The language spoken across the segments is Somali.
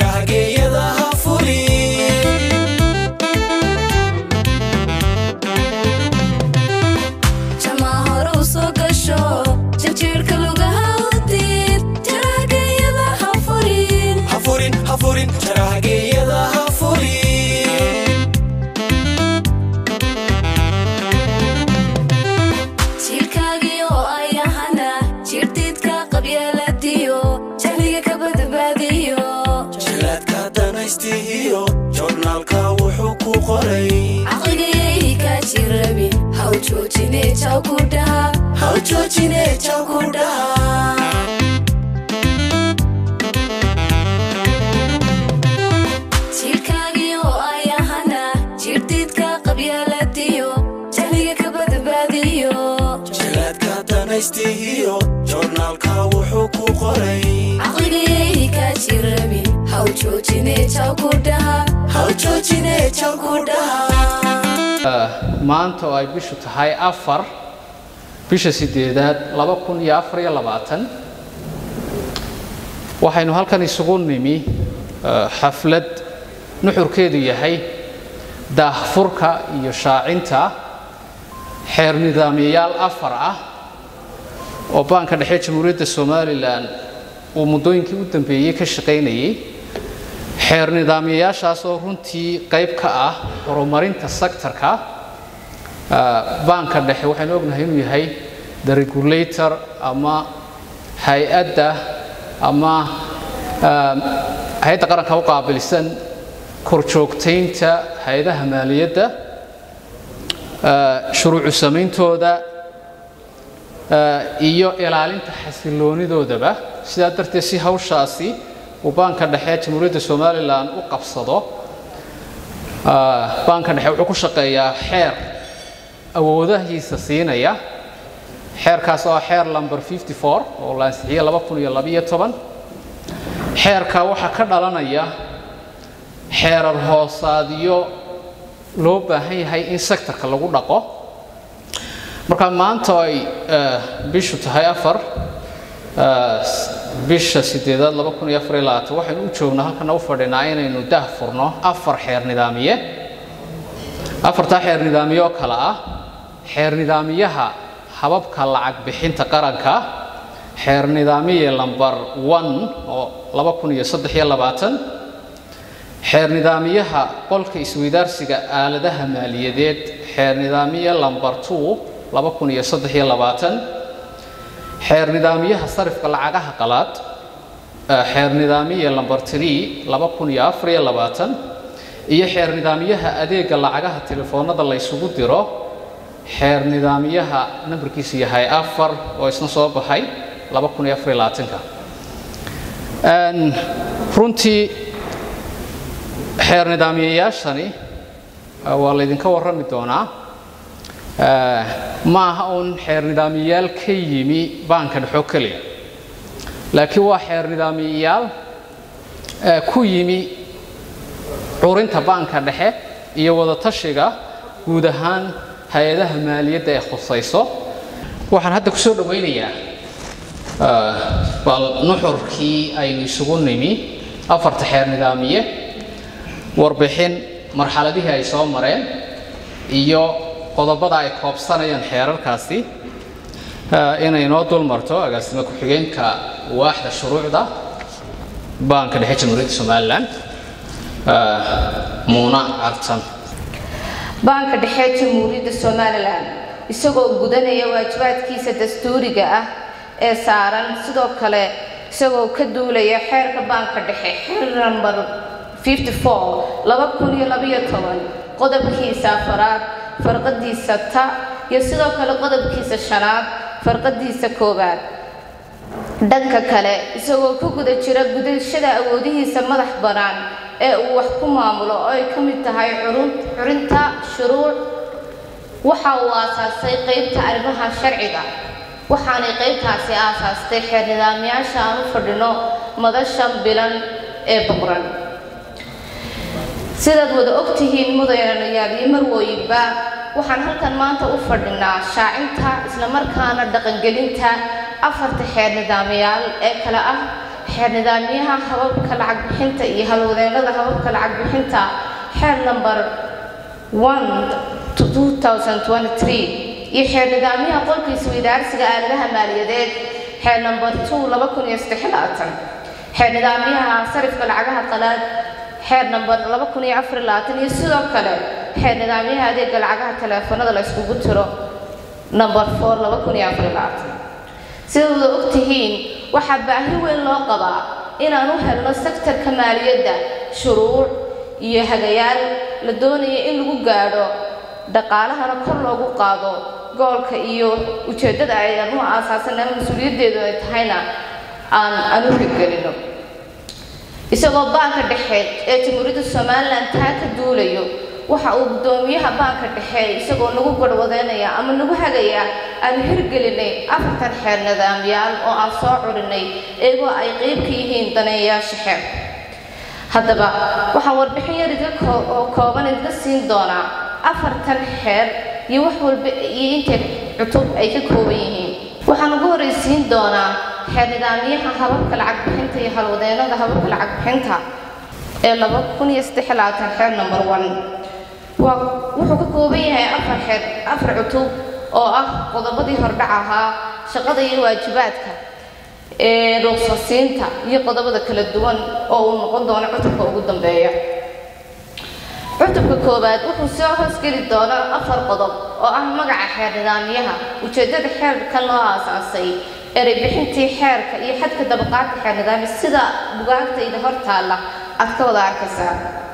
jarahageeyada ha furin jamaa hore u soo gasho janjeerka lugaha udid jarahageeyada ha furin ha furin ha furin jarahageeyada ha furin jiilkaagii oo ayahana jiirdiidka qabyaaladiyo jahliga ka badbaadiyo jilaadka danaystihiyo joornaalka wuxuu ku qoray caqligayay kaa jirabin haw joojine jaw ku dhaha haw joojine jaw ku dhaha jiilkaagii oo ayahana jiirdiidka qabyaaladiyo jahliga ka badbaadiyo jilaadka danaystihiyo joornaalka wuxuu ku qoray caqligayay kaa jirabin haw joojine jaw ku dhaha haw joojine jaw ku dhaha maanta oo ay bishu tahay afar bisha sideedaad laba kun iyo afar iyo labaatan waxaynu halkan isugu nimi eh, xaflad nuxurkeedu yahay daahfurka iyo shaacinta xeer nidaamiyayaal afar ah oo baanka dhexe jamhuuriyadda somalilan uu muddooyinkii u dambeeyey ka shaqaynayay xeer nidaamiyayaashaas oo runtii qayb ka ah horumarinta sektorka ah, baanka dhexe waxaynu ognahay inuu yahay the regulator ama hay-adda ama ah, hay-adda qaranka u qaabilsan korjoogtaynta hay-adaha maaliyadda ah, shuruucu samayntooda ah, iyo ilaalinta xasiloonidoodaba sidaa darteed si hawshaasi uu baanka dhexe jamhuuriyadda somalilan u qabsado ah, baanka dhexe wuxuu ku shaqeeyaa xeer awoodahiisa siinaya xeerkaas oo ah xeer lumber 54 oo la ansixiyey laba kun iyo labiyo toban xeerka waxaa ka dhalanaya xeerar hoosaadyo loo baahan yahay in sektorka lagu dhaqo marka maanta oo ay eh, bishu tahay afar eh, bisha sideedaad laba kun iyo afar iyo labaatan waxaynu u joognaa halkana u fadhinaa inaynu dah furno afar xeer nidaamiye afartaa xeer nidaamiye oo kale ah xeer nidaamiyaha hababka lacag bixinta qaranka xeer nidaamiye lambar one oo laba kun iyo saddex iyo labaatan xeer nidaamiyaha qolka isweydaarsiga aaladaha maaliyadeed xeer nidaamiye lambar two laba kun iyo saddex iyo labaatan xeer nidaamiyaha sarifka lacagaha qalaad eh, xeer nidaamiye lambar three laba kun iyo afar iyo labaatan iyo xeer nidaamiyaha adeega lacagaha telefoonada la ysugu diro xeer nidaamiyaha nambarkiisu yahay afar oo isna soo baxay laba kun iyo afar iyo labaatanka Een, runtii xeer nidaamiyayaashani eh, waa laydinka warrami doonaa Eh, ma aha uun xeer nidaamiyayaal ka yimi baanka dhexo keliya laakiin waa xeer nidaamiyayaal eh, ku yimi curinta baanka dhexe iyo wadatashiga guud ahaan hay-adaha maaliyadda ee khusayso waxaan hadda kusoo dhawaynayaa eh, bal nuxurkii aynu isugu nimi afarta xeer nidaamiye warbixin marxaladihii ay soo mareen iyo qodobada ay koobsanayaan xeerarkaasi eh, inay noo dul marto agaasimo ku-xigeenka waaxda shuruucda baanka dhexe jamhuuriyadda somalilan eh, muuna cartan baanka dhexe jamhuuriyadda somalilan isagoo gudanaya waajibaadkiisa dastuuriga ah ee saaran sidoo kale isagoo ka duulaya xeerka baanka dhexe xeer nambar 54 qodobkiisa afaraad farqadiisa ta iyo sidoo kale qodobkiisa shanaad farqadiisa koowaad dhanka kale isagoo ku guda jira gudashada awoodihiisa madax bannaan ee uu wax ku maamulo oo ay ka mid tahay curun- curinta shuruuc waxa uu aasaasay qeybta arrimaha sharciga waxaanay qeybtaasi aasaastay xeer nidaamyaasha aan u fadhino madashan bilan ee boqran sidaad wada ogtihiin mudanayaal iyo marwooyinba waxaan halkan maanta u fadhinaa shaacinta islamarkaana dhaqangelinta afarta xeer nidaamyaal ee kale ah xeer nidaamyaha hababka lacag bixinta iyo halwadeennada hababka lacag bixinta xeer number 1 iyo xeer nidaamyaha qolka isweydaarsiga aaladaha maaliyadeed xeer number 2 xeer nidaamyaha sarifka lacagaha qalaad xeer number iyo sidoo kale xeer nidaamyaha adeega lacagaha taleefanada la iskugu tiro number 4 sida wada ogtihiin waxaa baahi weyn loo qabaa inaan u helno sektarka maaliyadda shuruuc iyo hagayaal la doonaya in lagu gaadho dhaqaalahana kor loogu qaado goolka iyo ujeeddada ay anu aasaasana mas-uuliyaddeedu ay tahayna aan aan u hirgelino isagoo baanka dhexe ee jamhuuriyadda somalilan taa ka duulayo waxa uu guddoomiyaha baanka dhexe isagoo nagu garhwadeynaya ama nagu hagaya aanu hirgelinay afartan xeer nidaamyaal oo aan soo curinay iyagoo ay qeyb ka yihiin daneeyayaasha xeer haddaba waxaan warbixin yar idinka oo kooban idinka siin doonaa afartan xeer iyo wax walba iyo intay cutub ay ka kooban yihiin waxaan ugu horreysiin doonaa xeer nidaamyaha hababka lacag bixinta iyo halwadeennada hababka lacag bixinta ee laba kun iyo saddex labaatan xeer number one waa wuxuu ka kooban yahay afar xeer afar cutub oo ah qodobadii hordhac ahaa shaqada iyo waajibaadka ee ruqsasiinta iyo qodobada kala duwan oo uu noqon doono cutubka ugu dambeeya cutubka koowaad wuxuu soo hoosgeli doonaa afar qodob oo ah magaca xeer nidaamyaha ujeeddada xeerkan loo aasaasay erey bixintii xeerka iyo xadka dabaqaadka xeer nidaamya sida bugaagtayda hor taalla aad ka wada arkaysaa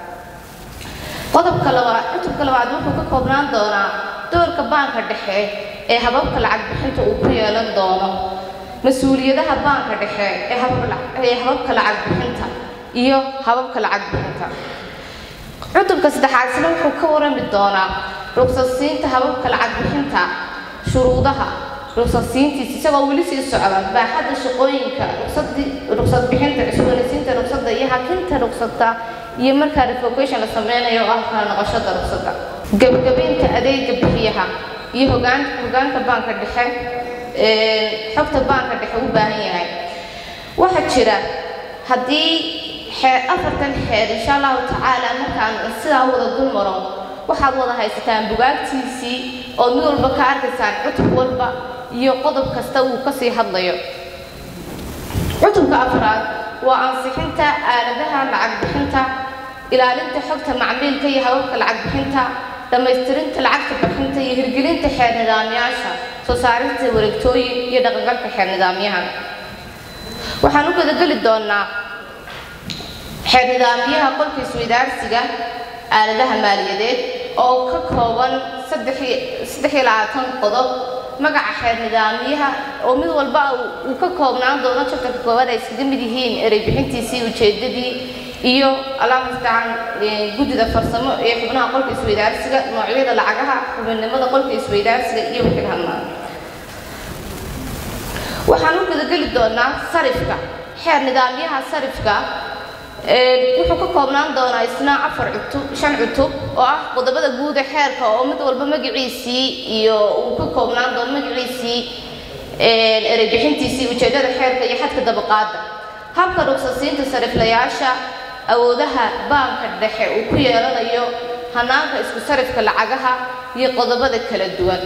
qodobka labaad cutubka labaad wuxuu ka koobnaan doonaa doorka baanka dhexe ee hababka lacag bixinta uu ku yeelan doono mas-uuliyadaha baanka dhexe ee ee hababka lacag bixinta iyo hababka lacag bixinta cutubka saddexaad isna wuxuu ka warami doonaa ruqsasiinta hababka lacag bixinta shuruudaha ruqsasiintiisa isagoo weli sii socda baaxadda shaqooyinka ruqsadii ruqsad bixinta cusboonaysiinta ruqsadda iyo hakinta ruqsadda iyo markaa revocation la sameynayo oo ah kala noqoshada ruqsadda gebagabeynta adeega bixiyaha iyo hogaan hogaanka baanka dhexe xogta baanka dhexe u baahan yahay waxaa jira haddii xeer afartan xeer insha allahu tacaala markaan sidaa wada dul maro waxaad wada haysataan bugaagtiisii oo mid walba ka arkaysaan cutub walba iyo qodob kasta uu kasii hadlayo cutubka afraad waa ansixinta aaladaha lacag bixinta ilaalinta xogta macmiilka iyo hababka lacag bixinta dhammaystirinta lacagta bixinta iyo hirgelinta xeer nidaamyaasha soo saarista wareegtooyin iyo dhaqangalka xeer nidaamyaha waxaan u gadageli doonaa xeer nidaamyaha qolka isweydaarsiga aaladaha maaliyadeed oo ka kooban saddex iyo labaatan qodob magaca xeer nidaamyaha oo mid walba uu ka koobnaan doono jabtarka koowaad ay iskaga mid yihiin erey bixintiisii ujeedadii iyo alaamastacaan guddida farsamo ee xubnaha qolka isweydaarsiga noocyada lacagaha xubinnimada qolka isweydaarsiga iyo wixii hadlaan waxaan u gudageli doonaa sarifka xeer nidaamyaha sarifka wuxuu ka koobnaan doonaa isna afar cutub shan cutub oo ah qodobada guud ee xeerka oo mid walba magaciisii iyo uu ka koobnaan doono magaciisii erey bixintiisii ujeeddada xeerka iyo xadka dabaqaada habka rugsasiinta sariflayaasha awoodaha baanka dhexe uu ku yeelanayo hanaanka isku sarifka lacagaha iyo qodobada kala duwan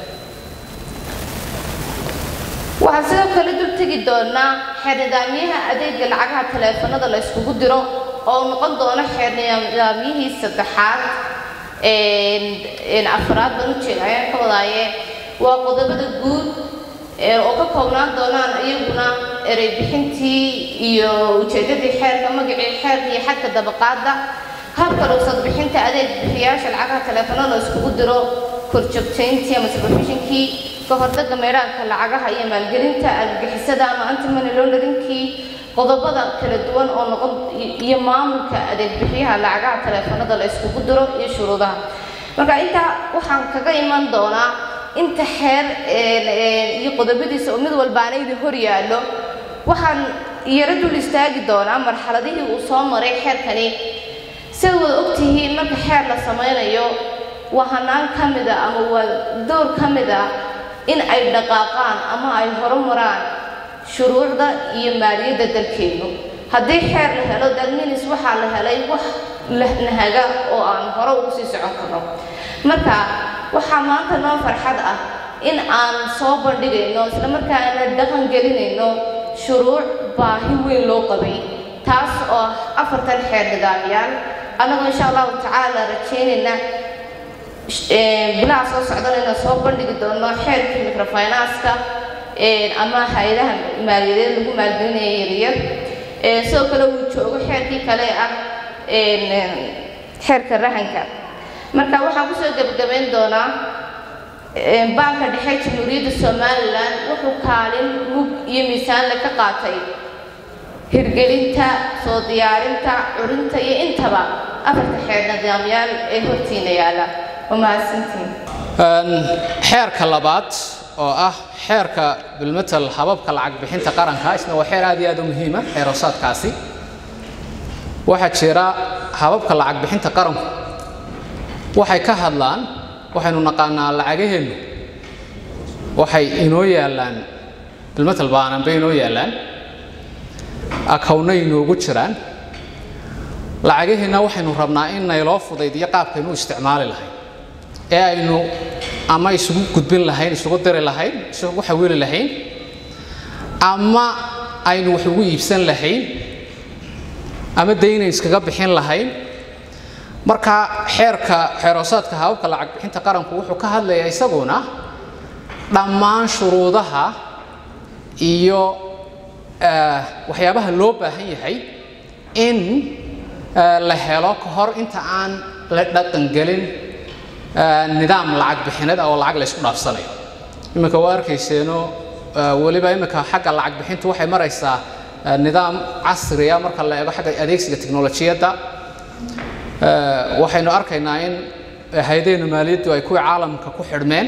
waxaan sidoo kale dul tegi doonaa xeer nidaamyaha adeega lacagaha taleefanada la yskugu diro oo noqon doono xeer nidaamyihii saddexaad afraad baan ujeeda ayaan ka wadaaye waa qodobada guud oo ka koobnaan doonaan iyaguna erey bixintii iyo ujeedadii xeerka magacii xeerka iyo xadka dabaqaada habka rugsad bixinta adeeg bixiyaasha lacagaha taleefanada la yskugu diro korjoogtayntii ama supervisionkii kahortaga meeraanka lacagaha iyo maalgelinta argagixisada ama antimony launderinkii qodobada kala duwan oo noqon iyo maamulka adeeg bixiyaha lacagaha taleefanada la iskugu diro iyo shuruudaha marka intaa waxaan kaga iman doonaa inta xeer iyo qodobadiisa oo mid walbaanaydi hor yaallo waxaan yaro dul istaagi doonaa marxaladihii uu soo maray xeerkani siad wada ogtihiin marka xeer la samaynayo waa hanaan ka mida ama waa door ka mid a in ay dhaqaaqaan ama ay horumaraan shuruucda iyo maaliyadda dalkeennu haddii xeer la helo dalminis waxaa la helay wax nahaga oo aan hore ugu sii socon karno marka waxaa maanta noo farxad ah in aan soo bandhigayno isla markaana dhaqan gelinayno shuruuc baahi weyn loo qabay taas oo ah afartan xeer nidaamyaal annagoo insha allahu tacaala rajaynayna bilaha soo socdana inaan soo bandhigi doono xeerkii microfinance-ka ama hay-adaha maaliyadeed lagu maalgelinaya yaryar sidoo kale uu joogo xeerkii kale ah xeerka rahanka marka waxaan kusoo gebagabayn doonaa baanka dhexe jamhuuriyadda somalilan wuxuu kaalin mug iyo miisaanle ka qaatay hirgelinta soo diyaarinta curinta iyo intaba afarta xeer nidaamyaal ee hortiina yaala waa mahadsantiin xeerka labaad oo ah xeerka bilmetal hababka lacag bixinta qaranka isna waa xeer aad iyo aad u muhiima xeer hoosaadkaasi waxaa jira hababka lacag bixinta qaranku waxay ka hadlaan waxaynu naqaanaa lacagaheennu waxay inoo yaallaan bilmetal baanan bay inoo yaallaan akawna inoogu jiraan lacagaheenna waxaynu rabnaa in nayloo fudaydiyo qaabkaynu u isticmaali lahayn ee aynu ama isugu gudbin lahayn isugu diri lahayn isugu xawili lahayn ama aynu wax ugu iibsan lahayn ama dayna iskaga bixin lahayn marka xeerka xeeroosaadka hababka lacag bixinta qaranku wuxuu ka hadlayaa isaguna dhammaan shuruudaha iyo waxyaabaha loo baahan yahay in la helo ka hor inta aan la dhaqangelin nidaam lacag bixineed oo lacag la isku dhaafsanayo iminka waa arkayseeno weliba iminka xagga lacag bixintu waxay maraysaa nidaam casriya marka la eego xagga adeegsiga teknolojiyadda waxaynu arkaynaa in hay-adaheenna maaliyaddu ay kuwii caalamka ku xidhmeen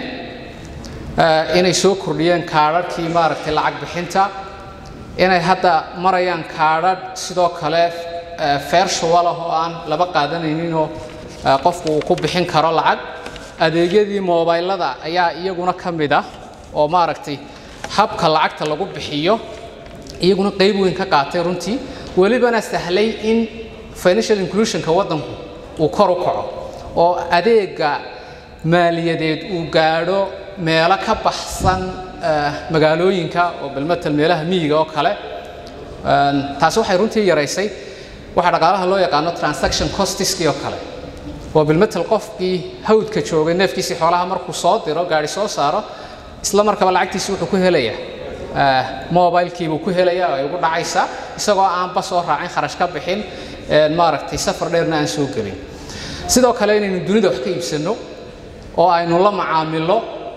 inay soo kordhiyeen kaadharhkii maaragtay lacag bixinta inay hadda marayaan kaadhadh sidoo kale feershuwalah oo aan laba qaadanayninoo qofku uu ku bixin karo lacag adeegyadii moobaylada ayaa iyaguna ka mid ah oo maaragtay habka lacagta lagu bixiyo iyaguna qayb weyn ka qaatay runtii welibana sahlay in financial inclusionka waddanku uu kor u kaco oo adeega maaliyadeed uu gaadho meelo ka baxsan magaalooyinka oo balmatal meelaha miyiga oo kale taasi waxay runtii yaraysay waxaa dhaqaalaha loo yaqaano transaction costiskii oo kale oo bilmetal qofkii hawdka joogay neefkiisii xoolaha markuu soo diro gaari soo saaro isla markaba lacagtiisi wuxuu ku helayaa mobilkiibuu ku helayaa oo ay ugu dhacaysaa isagoo aanba soo raacin kharash ka bixin maaragtay safar dheerna aan soo gelin sidoo kale inaynu dunida wax ka iibsanno oo aynu la macaamilo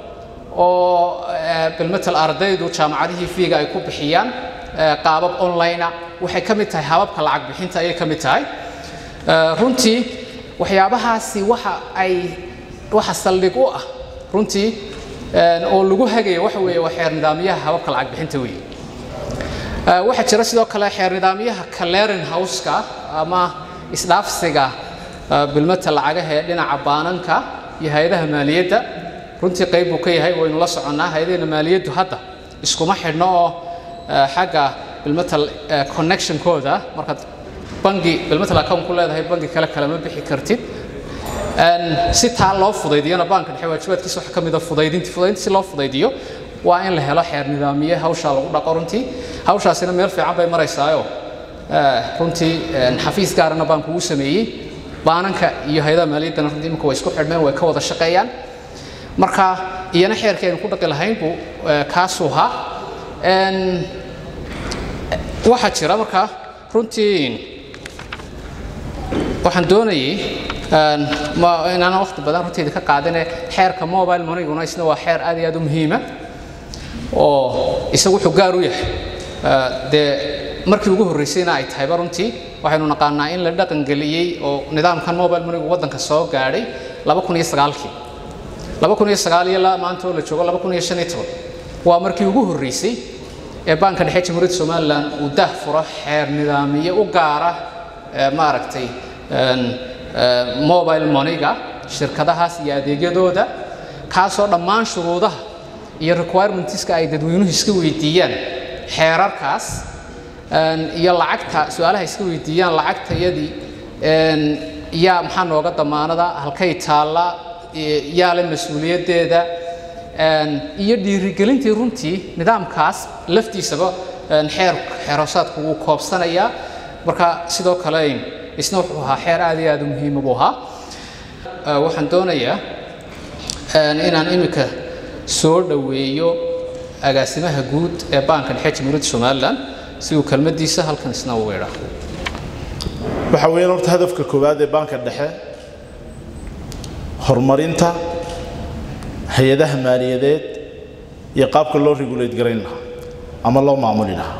oo bilmetal ardaydu jaamacadihii fiiga ay ku bixiyaan qaabab onlinea waxay ka mid tahay hababka lacag bixinta ayay ka mid tahay runtii waxyaabahaasi waxa ay waxa saldhig u ah runtii oo lagu hagaya waxa weeye waa xeer nidaamyaha hababka lacag bixinta weeye waxaa jira sidoo kale xeer nidaamyaha clearing houseka ama isdhaafsiga bilmata lacagaha ee dhinaca baananka iyo hay-adaha maaliyadda runtii qayb buu ka yahay waynu la soconnaa hay-adaheena maaliyaddu hadda iskuma xidhno oo xagga bilmetal connectionkooda markaad bangi bilmetal account ku leedahay bangi kale kale ma bixi kartid si taa loo fudaydiyona baanka dhexe waajibaadkiisa waxaa ka mid a fudaydinti fudaydinti si loo fudaydiyo waa in la helo xeer nidaamiye hawshaa lagu dhaqo runtii hawshaasina meel fiican bay maraysaayo runtii xafiis gaarana baanku uu sameeyey baananka iyo hay-adaha maaliyaddana runtii imika way isku xidhmeen way ka wada shaqeeyaan marka iyana xeerkii aynu ku dhaqi lahayn buu kaasuu ahaa waxaa jira marka runtii waxaan doonayay inaanan waqti badan runteeda ka qaadine xeerka mobile moneyguna isna waa xeer aad iyo aad u muhiima oo isagu wuxuu gaar u yahay dee markii ugu horreysayna ay tahayba runtii waxaynu naqaanaa in la dhaqangeliyey oo nidaamkan mobile moneygu waddanka soo gaadhay laba kun iyo sagaalkii laba kun iyo sagaal iyo maanta oo la joogo laba kun iyo shan iyo toban waa markii ugu horreysay ee baanka dhexe jamhuuriyadda somalilan uu daah furo xeer nidaamiye u gaara maaragtay mobile moneyga shirkadahaas iyo adeegyadooda kaasoo dhammaan shuruudaha iyo requirementiska ay dadweynuhu iska weydiiyaan xeerarkaas een, iyo lacagta su-aalaha iska weydiiyaan lacagtayadii een, yaa maxaa nooga damaanada halkay taalla e- yaa le mas-uuliyaddeeda een, iyo dhiirigelintii runtii nidaamkaas laftiisaba een, xeer xeeroosaadku wuu koobsanayaa marka sidoo kale isna wuxuu ahaa xeer aad iyo aad u muhiima buu ahaa Ee, waxaan doonayaa een, inaan imika soo dhoweeyo agaasimaha guud ee baanka dhexe jamhuuriyadda somalilan si uu kelmadiisa halkan isna ugu idhaa waxa weeyaan horta hadafka koowaad ee baanka dhexe horumarinta hay-adaha maaliyadeed iyo qaabka loo regulate garayn lahaa ama loo maamuli lahaa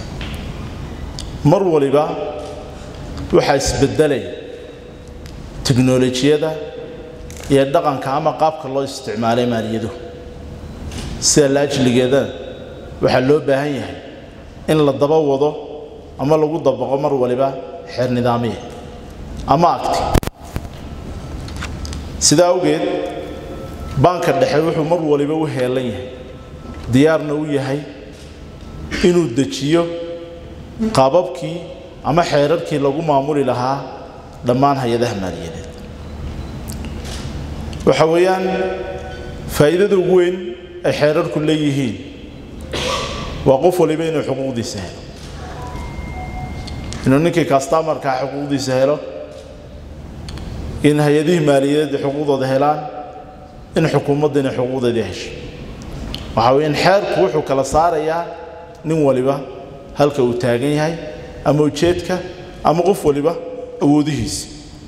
mar waliba waxaa isbedelay tiknolojiyada iyo dhaqanka ama qaabka loo isticmaalay maaliyadu sida laajligeeda waxaa loo baahan yahay in la daba wado ama lagu dabaqo mar waliba xeer nidaamiya ama agti sidaa awgeed baanka dhexe wuxuu mar waliba u heelan yahay diyaarna u yahay inuu dejiyo qaababkii ama xeerarkii lagu maamuli lahaa dhammaan hay-adaha maaliyadeed waxa weeyaan faa'iidada ugu weyn ay xeerarku leeyihiin waa qof waliba inuu xuquuqdiisa helo inuu ninkii kastamarkaa xuquuqdiisa helo in hay-adihii maaliyadeed xuquuqdooda helaan in xukuumaddina xuquuqdeedii hesho waxa weeyaan xeerku wuxuu kala saarayaa nin waliba halka uu taagan yahay ama ujeedka ama qof waliba awoodihiisa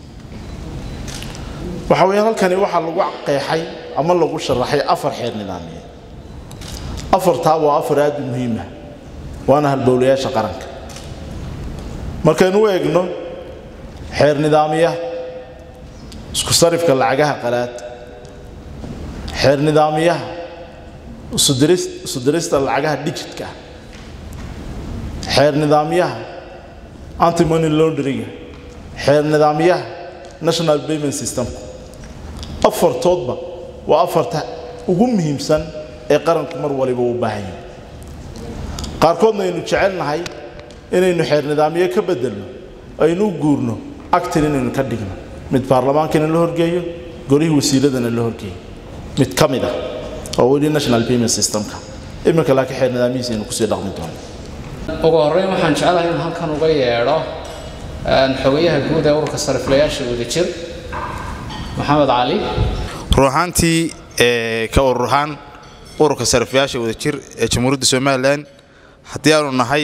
waxa weeyaan halkani waxaa lagu qeexay ama lagu sharaxay afar xeer nidaamiyeed afartaa waa afar aad u muhiima waana halbowlayaasha qaranka markaynu u eegno xeer nidaamiya isku sarifka lacagaha qalaad xeer nidaamiyaha isudiris- isudirista lacagaha digitka ah xeer nidaamyaha antimony laundringa xeer nidaamyaha national payment systemku afartoodba waa afarta ugu muhiimsan ee qaranku mar waliba u baahan yahay qaarkoodna aynu jecelnahay inaynu xeer nidaamyo ka bedelno aynu u guurno actin inaynu ka dhigno mid baarlamaankana la horgeeyo golihii wasiiradana la horgeeyo mid ka mid ah oo weli national payment systemka iminka laakiin xeer nidaamyihiisa aynu kusii dhaqmi doono ugu horreyn waxaan jeclahay in halkan uga yeedho een, xogayaha guud ee ururka sariflayaasha wadajir maxamed cali ruuxaantii ee, ka ururahaan ururka sarifyaasha wadajir ee jamhuuriyadda somalilan haddii aanu nahay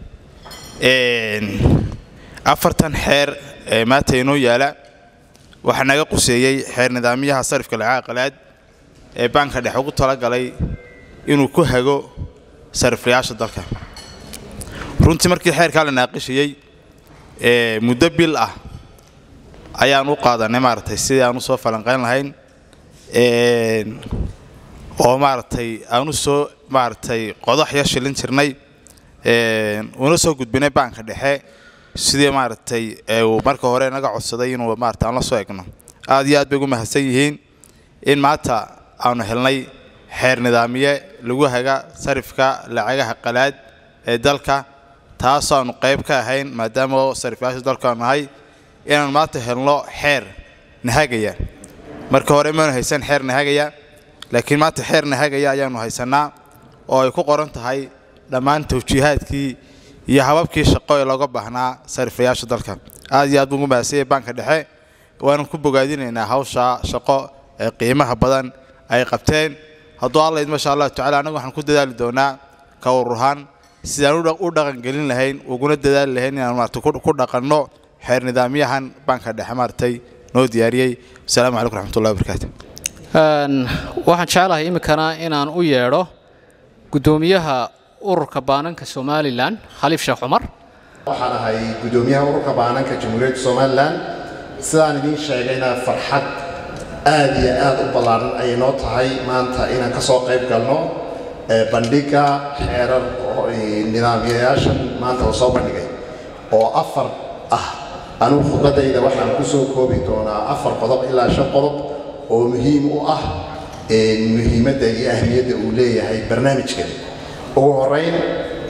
een, afartan xeer ee maanta inoo yaala waxaa naga quseeyey xeer nidaamyaha sarifka lacagaha qalaad ee baanka dhexe ugu talagalay inuu ku hago sariflayaasha dalka runtii markii xeerkaa la naaqishayey ee, muddo bil ah ayaan u qaadanay maaragtay sidii aan u soo falanqayn lahayn een, oo maaragtay aan u soo maaragtay qodax yar shilin jirnay een, una soo gudbinay baanka dhexe sidii maaragtay ee uu marka hore naga codsaday inuu maaragtay aan la soo egno aad iyo aad bay ugu mahadsan yihiin in maanta aanu helnay xeer nidaamiye lagu haga sarifka lacagaha qalaad ee dalka taasaanu qayb ka ahayn maadaama oo sarifyaasha dalka aanu nahay inaan maanta helno xeer nahagaya marka hore maanu haysan xeer nahagaya laakiin maanta xeer nahagaya ayaanu haysanaa oo ay ku qoran tahay dhammaan tawjiihaadkii iyo hababkii shaqo ee looga baahnaa sariflayaasha dalka aad iyo aad buu ugu mahadsan yahay baanka dhexe waanu ku bogaadinaynaa hawsha shaqo ee qiimaha badan ay qabteen hadduu alla idmo insha allahu tacala annagu waxaan ku dadaali doonaa ka ururhaan sidaan u dhaq- u dhaqangelin lahayn uguna dadaali lahayn inaan maarata ku ku dhaqanno xeer nidaamyahan baanka dhexe maaragtay noo diyaariyey wasalaamu calaykum raxmatullahi wabarakaatu Een, waxaan jeclahay iminkana inaan u yeedho guddoomiyaha ururka baananka somalilan khaliif sheekh cumar waxaan ahay guddoomiyaha ururka baananka jamhuuriyadda somalilan sidaan idiin sheegayna farxad aad iyo aad u ballaaran ayay noo tahay maanta inaan ka soo qayb galno ee bandhigga xeerar oo, ee, nidaamyayaashan maanta la soo bandhigay oo afar ah anigu khudbadayda waxaan ku soo koobi doonaa afar qodob ilaa shan qodob oo muhiim u ah ee, muhiimadda iyo ahmiyadda uu leeyahay barnaamijkani ugu horeyn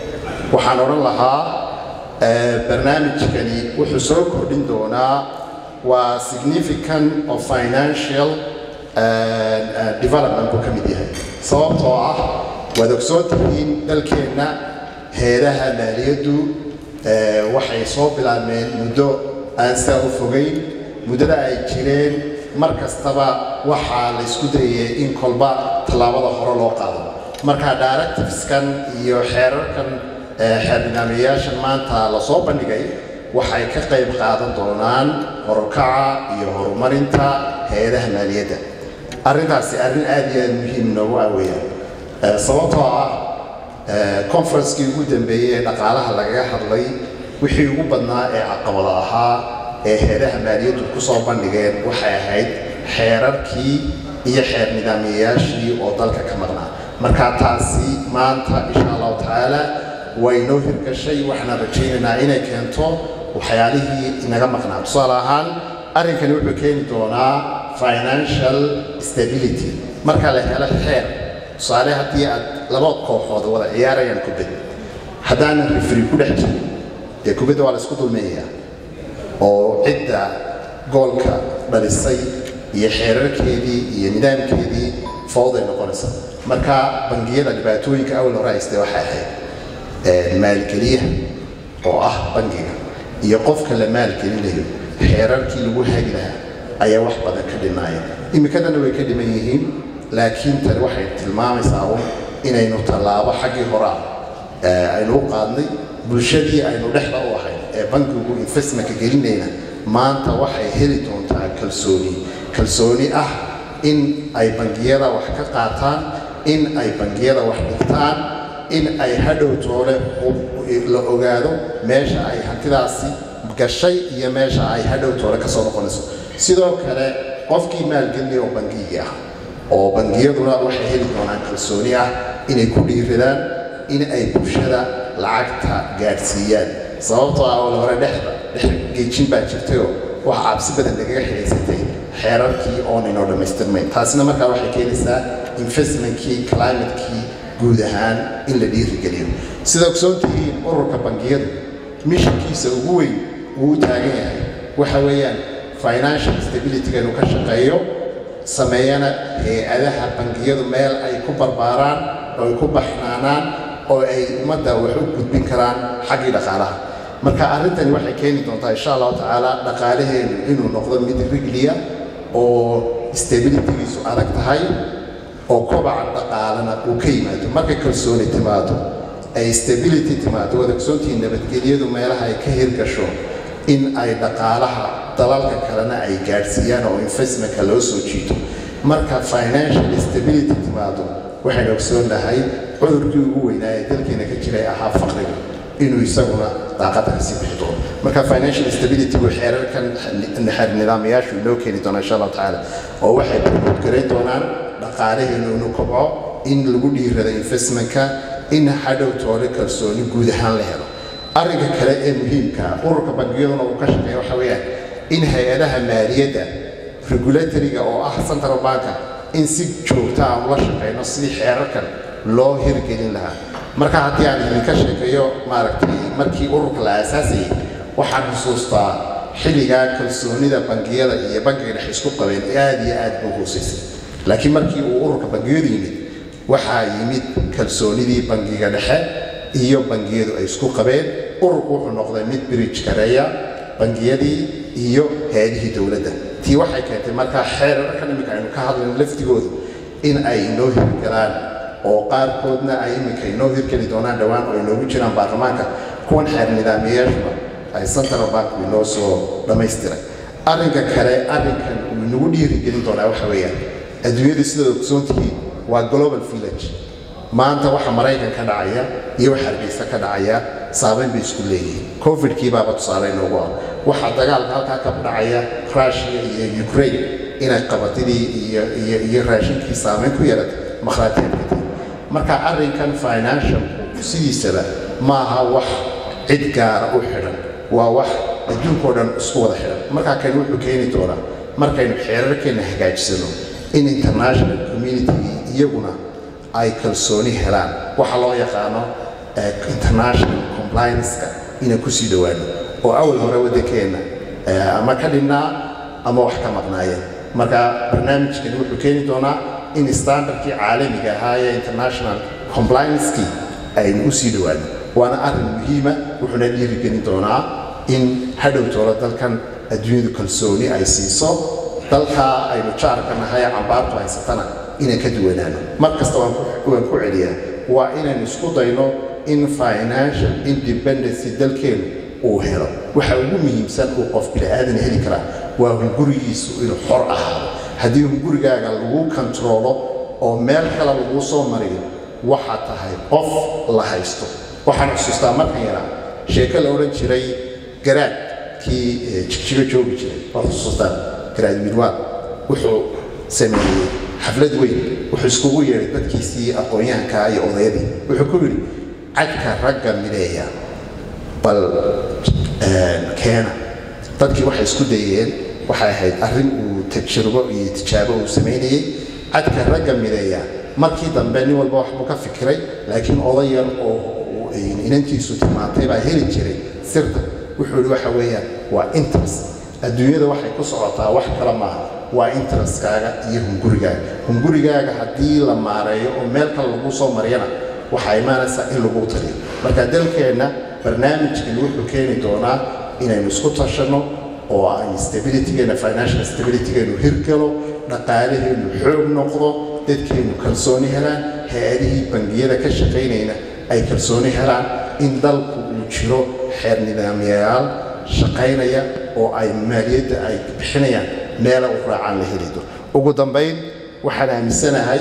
waxaan odhan lahaa eh, barnaamijkani wuxuu soo kordhin doonaa waa significant of financial eh, eh, development buu ka mid yahay sababtoo ah waad ogsoon tihiin dalkeenna heeraha maaliyaddu eh, waxay soo bilaabmeen muddo aan saa u fogayn muddada ay jireen mar kastaba waxaa la isku dayay in kolba tallaabada hore loo qaado marka directiveskan iyo xeerarkan eh, xeer nidaamiyayaashan maanta lasoo bandhigay waxay ka qayb qaadan doonaan horukaca iyo horumarinta hay-adaha maaliyadda arrintaasi arrin aad iyo aad muhiim noogu ah weeyaan Eh, sababtoo ah eh, conferencekii ugu dambeeyey ee dhaqaalaha lagaga hadlay wixii ugu badnaa ee caqabada ahaa ee heedaha maaliyaddu ku soo bandhigeen waxay ahayd xeerarkii iyo xeer nidaamiyayaashii oo dalka ka maqnaa marka taasi maanta insha allahu tacaala way noo hirgashay waxaan rajaynaynaa inay keento waxyaalihii inaga maqnaa tusaale ahaan arrinkani wuxuu keeni doonaa financial stability marka la helo xeer tusaale haddii aad laba kooxood wada ciyaarayaan kubad haddaanan rifri ku dhex jirin dee kubadda waa la isku dulmeeyaa oo cidda goolka dhalisay iyo xeerarkeedii iyo nidaamkeedii fawday noqonaysa marka bangiyada dhibaatooyinka awal hore haystee waxay ahayd eh, maalgeliyaha oo ah bangiga iyo qofka la maalgelinayo xeerarkii lagu hagi lahaa ayaa wax badan ka dhimaaya imikadana way ka dhiman yihiin laakiin tani waxay tilmaamaysaa un inaynu tallaabo xaggii horaa eh, aynu u qaadnay bulshadii aynu dhexda u ahayn ee bankigu investmentka gelinayna maanta waxay heli doontaa kalsooni kalsooni ah in ay bangiyada wax ka qaataan in ay bangiyada wax dhigtaan in ay hadhow toole u- la ogaado meesha ay hantidaasi gashay iyo meesha ay hadhow toole ka soo noqonayso sidoo kale qofkii maalgelinaya oo bangigii ah oo bangiyaduna waxay heli doonaan kalsooni ah inay ku dhiiradaan in ay bulshada lacagta gaadhsiiyaan sababtoo ah oo hore dhexda dhex geejin baa jirtayoo wax cabsi badan lagaga xidhaysatay xeerarkii oonaynoo dhammaystirmayn taasina markaa waxay keenaysaa investmentkii climatekii guud ahaan in la dhiirigeliyo sida ogsoon tihiin ururka bangiyadu mishankiisa ugu weyn uu u taagan yahay waxa weeyaan financial stabilityga inuu ka shaqeeyo sameeyana hay-adaha bangiyadu meel ay ku barbaaraan oo ay ku baxnaanaan oo ay ummadda wax u gudbin karaan xaggii dhaqaalaha marka arrintani waxay keeni doontaa insha allahu tacaala dhaqaalaheenu inuu noqdo mid rigliya oo stabilitygiisu adag tahay oo kobaca dhaqaalana uu ka yimaado markay kalsooni timaado ay stability timaado waad ogsoontihiin nabadgelyadu meelaha ay ka hirgasho in ay dhaqaalaha dalalka kalena ay gaadhsiiyaan oo investmentka loo soo jiito marka financial stability timaado waxaynu ogsoonnahay cudurkii ugu weynaa ee dalkeena ka jiray ahaa faqriga inuu isaguna daaqada kasii bixi doono marka financial stability buu xeerarkan xeer nidaamayaashu inoo keeni doona insha allahu tacaala oo waxay promote doonaan dhaqaalaheenu inuu kobco in lagu dhiirado investmentka in hadhow toole kalsooni guud ahaan la helo arrinka kale ee muhiimka ah, ururka bangiyaduna uu ka shaqeeya waxa weeyaan in hay-adaha maaliyadda regulatoriga oo ah central banka in si joogta aan ula shaqeyno sidii xeerarkan loo hirgelin lahaa marka haddii aan idinka sheekeeyo maaragtay markii ururka la aasaasayay waxaan xusuustaa xilligaa kalsoonida bangiyada iyo bangiga dhex isku qabeen aad iyo aad buu hoosaysay laakiin markii uu ururka bangiyadu yimid waxaa yimid kalsoonidii bangiga dhexe iyo bangiyadu ay isku qabeen ururku wuxuu noqday mid bridge gareeya bangiyadii iyo hay-adihii dowladda tii waxay keentay markaa xeerarkan iminka aynu ka hadlayno laftigoodu in ay inoo hirgalaan oo qaarkoodna ay iminka inoo hirgeli doonaan dhowaan oo inoogu jiraan baarlamaanka kuwan xeer nidaamiyayaashuna ay central bank inoo soo dhammaystiray arrinka kale arrinkan uu inagu dhiirigelin doonaa waxa weeyaan adduunyadu sidaad ogsoon tihiin waa global village maanta waxa maraykan ka dhacaya iyo waxa hargeysa ka dhacaya saameyn bay isku leeyihiin covidkii baaba tusaale inoogu ah waxaa dagaalka halkaa ka dhacaya russia iyo ukraine inay qabatidii iyo iyo iyo raashinkii saameyn ku yeelatay makhaatiirkati marka arrinkan financial sidiisaba maaha wax cid gaara u xidhan waa wax adduunkao dhan isku wada xidhan markaa kan wuxuu keeni doonaa markaynu xeerarkeenna hagaajisano in international community iyaguna ay kalsooni helaan waxa loo yaqaano eh, international compliance-ka inaan kusii dhowaano oo awal hore waddankeenna eh, ama ka dhinnaa ama wax ka maqnaayeen marka barnaamijkani wuxuu keeni doonaa in standardkii caalamiga ahaa ee international compliance-kii aynu usii dhowaano waana arrin muhiima wuxuuna dhiirigelin doonaa in hadhow toola dalkan adduunyadu kalsooni ay siiso dalkaa aynu jaarka nahay ee cambaartu haysatana inaan ka duwanaano mar kasta waan ku- waan ku celiyaa waa inaynu isku dayno in financial independency dalkeenu uu helo waxa ugu muhiimsan uu qof bini'aadan heli karaa waa hungurigiisu inuu xor ahaado haddii hungurigaaga lagu kontroolo oo meel kale lagu soo mariyo waxaa tahay qof la haysto waxaan xusuustaa markan yaraa sheeko la odhan jiray garaad kii eh, jigjigo joogi jiray waa xusuustaan garaad midwaan wuxuu sameeyey xaflad weyn wuxuu iskugu yeedhay dadkiisii aqoon-yahankaa iyo odayadii wuxuu ku yidhi cadka ragga mideeya bal eh, keena dadkii waxay isku dayeen waxay ahayd arrin uu tajribo iyo tijaabo uu samaynayey cadka ragga mideeya markii dambe nin walba waxbuu ka fikiray laakiin oday yar oo uu- inantiisu tilmaantay baa heli jiray sirta wuxuu yidhi waxa weeyaan waa interest adduunyada waxay ku socotaa wax kale maaha waa interestkaaga iyo hungurigaaga hungurigaaga haddii la maareeyo oo meel kale lagu soo mariyana waxaa imaanaysaa in lagu taliyo marka dalkeenna barnaamijkan wuxuu keeni doonaa inaynu isku tashanno oo ay stabilitygeena financial stabilitygeenu hirgalo dhaqaalaheenu xoog noqdo dadkeenu kalsooni helaan hay-adihii bangiyada ka shaqaynayna ay kalsooni helaan in dalku uu jiro xeer nidaamyayaal shaqaynaya oo ay maaliyadda ay bixinayaan meela u raacaan la helido ugu dambayn waxaan aaminsanahay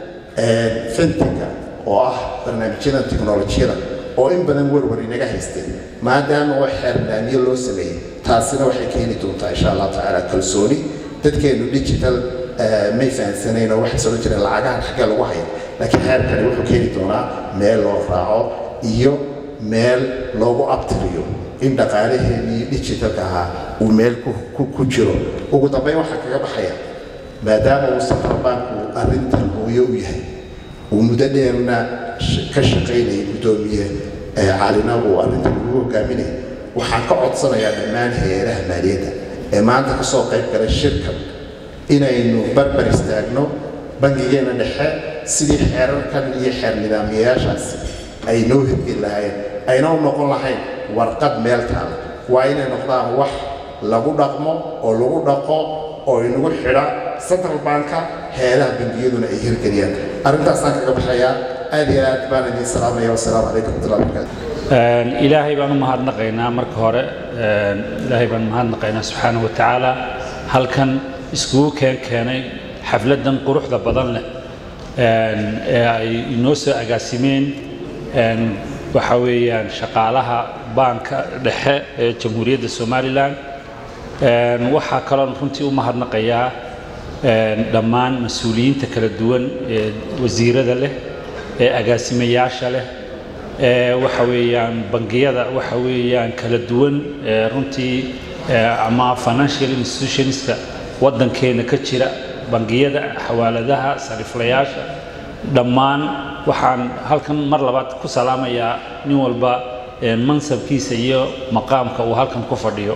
fentinka oo ah barnaamijyadan tiknolojiyada oo in badan warwar inaga haysteen maadaama oo xeer nidaamyo loo sameeyey taasina waxay keeni doontaa insha allah tacaala kalsooni dadkeenu digital eh, may fahansanayn oo waxay soo jireen lacagahan xaggee lagu hayo laakiin xeerkani wuxuu keeni doonaa meel loo raaco iyo meel loogu abtiriyo in dhaqaalaheenii digitalka ahaa uu meel ku, ku, ku jiro ugu dambayn waxaa kaga baxaya maadaama uu central banku arrintan hooyo u yahay uu muddo dheerna sh- ka shaqaynayay guddoomiye ee caalina uu arrintan ugu hogaaminaya waxaan ka codsanayaa dhammaan hay-adaha maaliyadda ee maanta ka soo qayb galay shirkan inaynu barbar istaagno bangigeena dhexe sidii xeerarkan iyo xeer nidaamiyayaashaasi ay noo hirgeli lahaayeen ayna u noqon lahayn warqad meel taala waa inay noqdaan wax lagu dhaqmo oo lagu dhaqo oo inagu xidha central banka hay-adaha bangiyaduna ay hirgeliyaan arrintaasaan kaga baxayaa aad iyo aad baan idiin salaamaya wasalaamu calaykum waraxmatullahi wabarakaatu Een, ilaahay baan u mahadnaqaynaa marka hore een, ilaahay baan mahadnaqaynaa subxaana wa tacaala halkan iskugu keen keenay xafladan quruxda badan leh een, ee ay inoo soo agaasimeen een, waxa weeyaan shaqaalaha baanka dhexe ee jamhuuriyadda somalilan Een, waxaa kaloon runtii u mahadnaqayaa een, dhammaan mas-uuliyiinta kala duwan ee wasiirada leh ee agaasimayaasha leh ee waxa weeyaan bangiyada waxa weeyaan kala duwan ee runtii ee ama financial institutionska waddankeena ka jira bangiyada xawaaladaha sariflayaasha dhammaan waxaan halkan mar labaad ku salaamayaa nin walba ee mansabkiisa iyo maqaamka uu halkan ku fadhiyo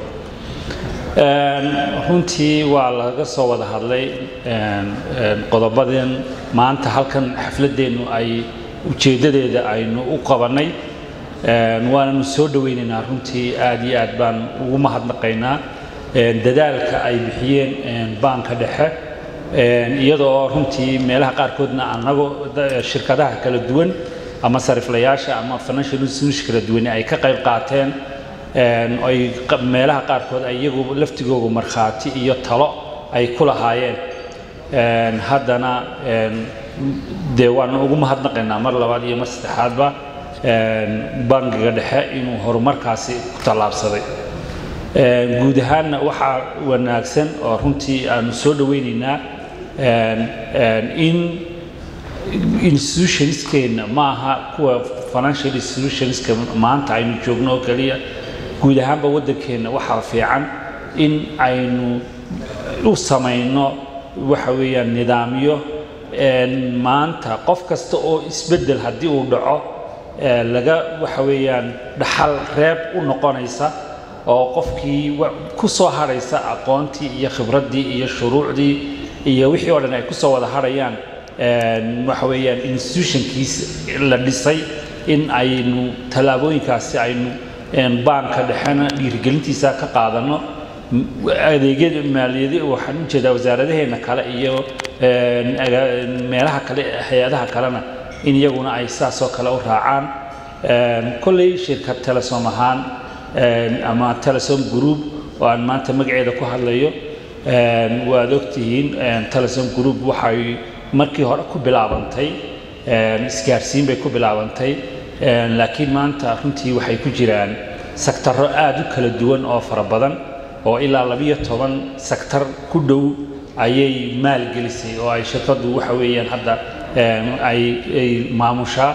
Een, runtii waa laga soo wada hadlay een, een, qodobadan maanta halkan xafladeennu ay ujeeddadeeda aynu u qabannay Een, waananu soo dhowaynaynaa runtii aad iyo aad baan ugu mahadnaqaynaa een, dadaalka ay bixiyeen een, baanka dhexe een, iyadoo runtii meelaha qaarkoodna anagoo da- shirkadaha kala duwan ama sariflayaasha ama financial institutions kala duwan ay ka qayb qaateen een, ay qa- meelaha qaarkood ay iyagu laftigoogu markhaati iyo talo ay ku lahaayeen Een, haddana een, dee waanu ugu mahadnaqaynaa mar labaad iyo mar saddexaadba een, bangiga dhexe inuu horumarkaasi ku tallaabsaday Een, guud ahaanna waxaa wanaagsan oo runtii aanu soo dhowaynaynaa een, een, in institutionskeenna ma aha kuwa financial institutionska maanta aynu joogno oo keliya guud ahaanba waddankeenna waxaa fiican in aynu u samayno waxa weeyaan nidaamyo een, maanta qof kasta oo isbeddel haddii uu dhaco ee, laga waxa weeyaan dhaxal reeb u noqonaysa oo qofkii wa- ku soo hadhaysa aqoontii iyo khibraddii iyo shuruucdii iyo wixii oo dhan ay ku soo wada hadhayaan een, waxa weeyaan institutionkiis la dhisay in aynu tallaabooyinkaasi aynu een, baanka dhexena dhiirigelintiisa ka qaadano M- adeegyada maaliyadi waxaan u jeedaa wasaaradaheena kale iyo een, aga- meelaha kale hay-adaha kalena in iyaguna ay saas oo kale u raacaan Een, kolley shirkad telesom ahaan een, ama telesom group oo aan maanta magaceeda ku hadlayo een, waad ogtihiin een, telesom group waxay markii hore ku bilaabantay een, isgaarsiin bay ku bilaabantay een, laakiin maanta runtii waxay ku jiraan sektarro aad u kala duwan oo fara badan oo ilaa labiyo toban sektar ku dhow ayay maalgelisay oo ay shirkaddu waxa weeyaan hadda een, ay ay maamushaa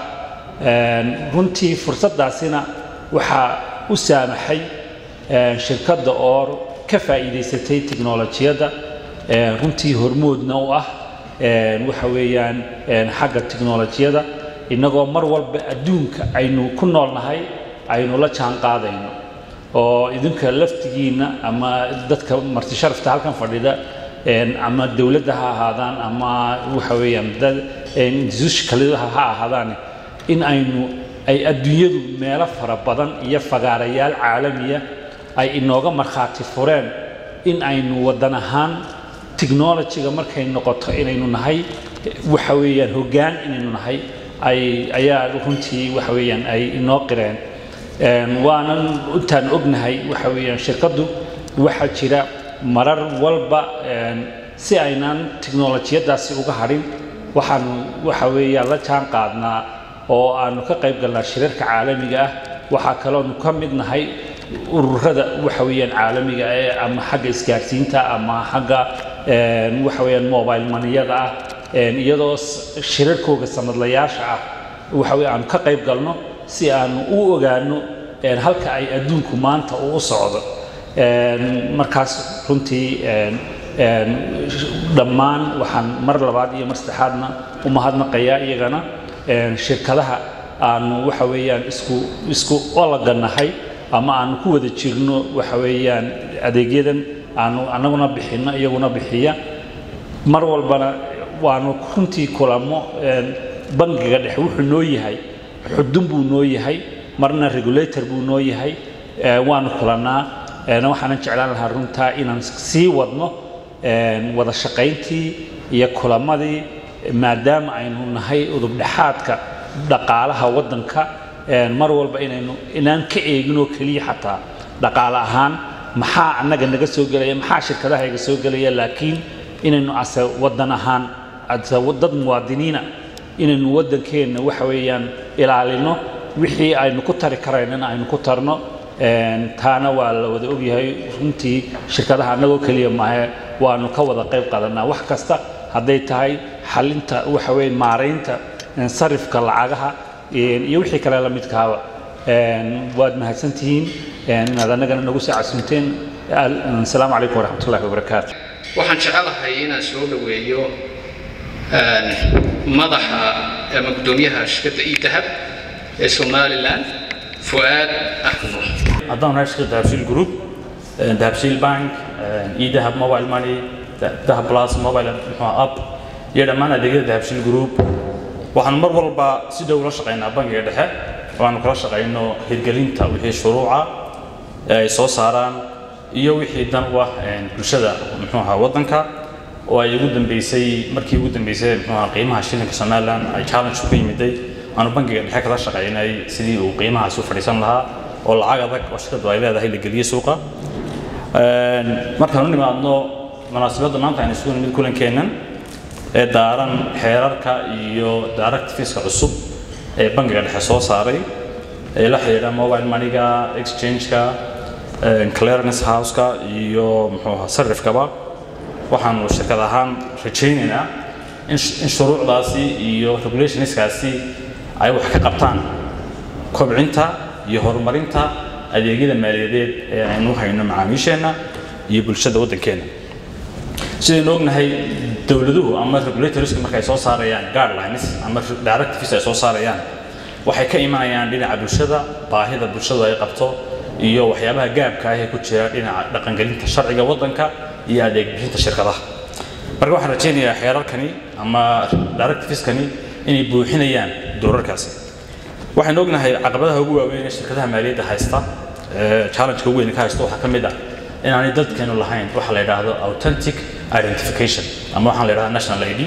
Een, runtii fursaddaasina waxaa u saamaxay een, shirkadda oo ka faa'iidaysatay tiknolojiyadda een, runtii hormoodna u ah een, waxa weeyaan een, xagga tiknolojiyadda innagoo mar walba adduunka aynu ku noolnahay aynu la jaan qaadayno oo idinka laftigiinna ama dadka marti sharafta halkan fadhida een, ama dowladda ha ahaadaan ama waxa weeyaan dad institution kale ha ahaadaan in aynu ay adduunyadu meelo fara badan iyo fagaarayaal caalamiya ay inooga markhaati fureen in aynu waddan ahaan technology-ga markay noqoto inaynu nahay waxa weeyaan hoggaan inaynu nahay ay ayaa runtii waxa weeyaan ay inoo qireen Een, waanan intaan ognahay waxa weeyaan shirkaddu waxaa jira marar walba een, si aynaan tiknolojiyadaasi uga hadhin waxaanu waxa weeyaan la jaan qaadnaa oo aanu ka qayb galnaa shirarka caalamiga ah waxaa kaloonu ka mid nahay ururada waxa weeyaan caalamiga ee ama xagga isgaarsiinta ama xagga een, waxa weeyaan mobile maniyada ah een, iyadoo s- shirarkooga sanadlayaasha ah waxa weeye aanu ka qayb galno si aanu u ogaano een, halka ay adduunku maanta uu u socdo Een, markaas runtii een, een, dhammaan waxaan mar labaad iyo mar saddexaadna u mahadnaqayaa iyagana een, shirkadaha aanu waxa weeyaan isku isku olaganahay ama aanu ku wada jirno waxa weeyaan adeegyadan aanu annaguna bixinno iyaguna bixiya mar walbana waanu runtii kulamo een, bangiga dhexe wuxuu noo yahay xudun buu noo yahay marna regulator buu noo yahay ee, waanu kulannaa een, waxaanan jeclaan lahaa runtaa inaan sii wadno een, wada shaqayntii iyo kulamadii maadaama aynu nahay udubdhexaadka dhaqaalaha waddanka een, mar walba inaynu inaan ka eegin oo keliya xataa dhaqaale ahaan maxaa annaga naga soo gelaya maxaa shirkadaha iga soo gelaya laakiin inaynu ase waddan ahaan ase dad muwaadiniina inaynu waddankeenna waxa weeyaan ilaalino wixii aynu ku tari karaynana aynu ku tarno Een, taana waa la wada ogyahay runtii shirkadaha annagoo keliya maahe waanu ka wada qayb qaadanaa wax kasta hadday tahay xalinta waxa weeye maaraynta een, sarifka lacagaha een, iyo wixii kale la midkaaba Een, waad mahadsantihiin een, inaad annagana nagu soo casunteen Al- asalaamu calaykum waraxmatullaahi wabarakaatu waxaan jecelahay inaan soo dhoweeyo een, madaxa ama guddoomiyaha shirkadda idahab ee somalilan fu'aad axmed nuux haddaan nahay shirkadda dahabshiil group eh, dahabshiil bank eh, idahab mobile money Da- dahab plus mobile muxuu ahaa app iyo dhammaan adeegyada dahabshiil group waxaan mar walba si dhow ula shaqaynaa bangiga dhexe oo aanu kala shaqayno hirgelinta wixii shuruuca ee ay soo saaraan iyo wixii dan u ah eh, bulshada muxuu ahaa waddanka oo ay ugu dambeysay markii ugu dambeysay muxuu ahaa qiimaha shilinka somaliland ay challenge ku yimiday aanu bangiga dhexe kala shaqaynay sidii uu qiimahaasi u fadhiisan lahaa oo lacag adag oo shirkadu ay leedahay la geliyo suuqa Een, markaan u nimaadno munaasabadda maanta aynu isugu nimid kulankeennan ee daaran xeerarka iyo directiveska cusub ee bangiga dhexe soo saaray ee la xidhiidha mobile moneyga exchange-ka een, clearance house-ka iyo muxuu ahaa sarifkaba waxaanu shirkad ahaan rajaynaynaa in sh- in shuruucdaasi iyo regulationskaasi ay wax ka qabtaan kobcinta iyo horumarinta adeegyada maaliyadeed ee aynu u hayno macaamiisheenna iyo bulshada waddankeenna sidaynu ognahay dowladuhu ama regulatorska marka ay soo saarayaan guidelines ama directives ay soo saarayaan waxay ka imanayaan dhinaca bulshada baahida bulshadu ay qabto iyo waxyaabaha gaabka ah ee ku jira dhinaca dhaqangelinta sharciga waddanka iyo adeeg bixinta shirkadaha marka waxaan rajaynayaa xeerarkani ama directiveskani inay buuxinayaan doorarkaasi waxaan ognahay caqabadaha ugu waaweyn ee shirkadaha maaliyadda haysta challenge-ka ugu weyn ka haysta waxaa ka mid ah inaanay dadkeenu lahayn waxa la yidhaahdo authentic identification ama waxaan la yidhahdaa national id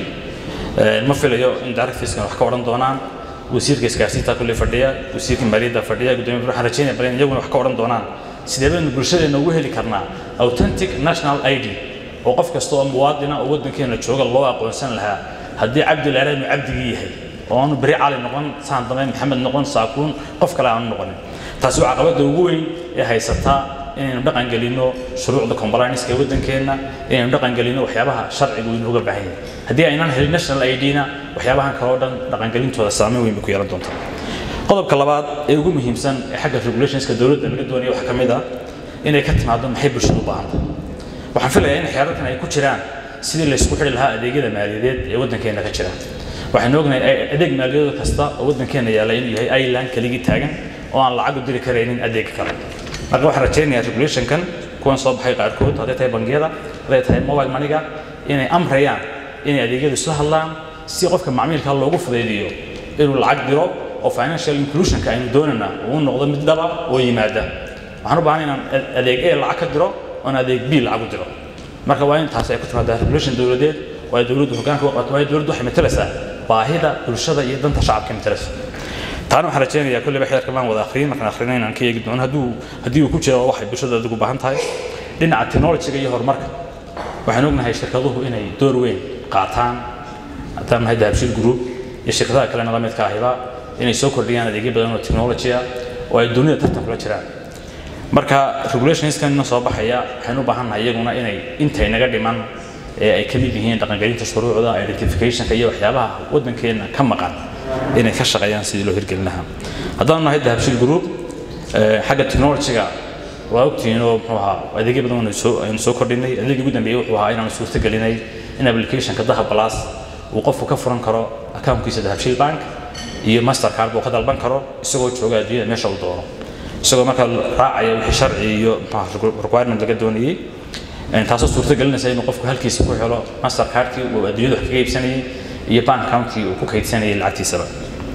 ma filayo in directiveskan wax ka odhan doonaan wasiirka isgaarsiinta kulle fadhiya wasiirka maaliyadda fadhiya gudoomiya waxaan rajaynaya bal in iyaguna wax ka odhan doonaan sidee baynu bulshadeena ugu heli karnaa authentic national id oo qof kasta oo muwaadina oo waddankeena jooga loo aqoonsan lahaa haddii cabdi la inuu cabdigii yahay oo aanu beri cali noqon saan dambe maxamed noqon saakuun qof kale aanu noqonin taasi waa caqabadda ugu weyn ee haysataa inaynu dhaqan gelinno shuruucda compliance ee waddankeenna inaynu dhaqan gelinno waxyaabaha sharcigu inooga baahan yahay haddii aynaan helin national id-na waxyaabahan kale oo dhan dhaqangelintooda saameyn weyn bay ku yeelan doontaa qodobka labaad ee ugu muhiimsan ee xagga regulationska dowladda laga doonaya waxaa ka mid ah inay ka timaado maxay bulshadu u baahanta waxaan filayaa in xeerarkan ay ku jiraan sidii laysku xidhi lahaa adeegyada maaliyadeed ee waddankeena ka jira waxaan ognahay adeeg maaliyadeed kasta oo waddankeena yaalla inuu yahay island keligii taagan oo aan lacag u diri karaynin adeeg kale marka waxaan rajaynayaa regulationkan kuwan soo baxay qaarkood hadday tahay bangiyada hadday tahay mobile moneyga inay amrayaan inay adeegyadu isla hadlaan si qofka macmiilka loogu fudaydiyo inuu lacag diro oo financial inclusionka aynu doonana uu noqdo mid dhaba oo yimaada waxaan u baahan inaan adeeg e lacag ka diro oon adeeg b lacag u diro marka waa in taas ay ku timaadaa regulation dowladeed waa dowladdu hoggaanka u qabato waa dowladdu waxay matalaysaa baahida bulshada iyo danta shacabka matalaysa taana waxaan rajaynayaa kolleyba xeerka maan wada akhriyin markaan akhrina inaan ka eegi doono hadduu haddii uu ku jiro waxay bulshada adigu baahan tahay dhinaca technologyga iyo horumarka waxaan ognahay shirkaduhu inay door weyn qaataan haddaan nahay dahabshiil group iyo shirkadaha kalena la midka ahiba inay soo kordhiyaan adeegyo badan oo technology ah oo ay dunida tartan kula jiraan marka regulationskan soo baxaya waxaynu u baahannahay iyaguna inay intay naga dhiman ee ay ka mid yihiin dhaqangelinta shuruucda identificationka iyo waxyaabaha waddankeena ka maqan inay ka shaqeeyaan sidii loo hirgelin lahaa haddaan nahay dahabshiil group xagga technologyga waa ogtihiin oo muxuu ahaa adeegyo badan aynu soo aynu soo kordhinay adeegii ugu dambeeyey wuxuu ahaa inaanu suurto gelinay in applicationka dahab plus uu qofku ka furan karo accountkiisa dahabshiil bank iyo mastercard buu ka dalban karo isagoo jooga adduunyada meesha uu doono isagoo markaa raacaya wixii sharci iyo muxuu requirement laga doonayey taasoo suurto gelinaysa inuu qofku halkiisa ku helo mastercardkii uu adduunyada wax kaga iibsanayay iyo bank accountkii uu ku kaydsanayay lacagtiisaba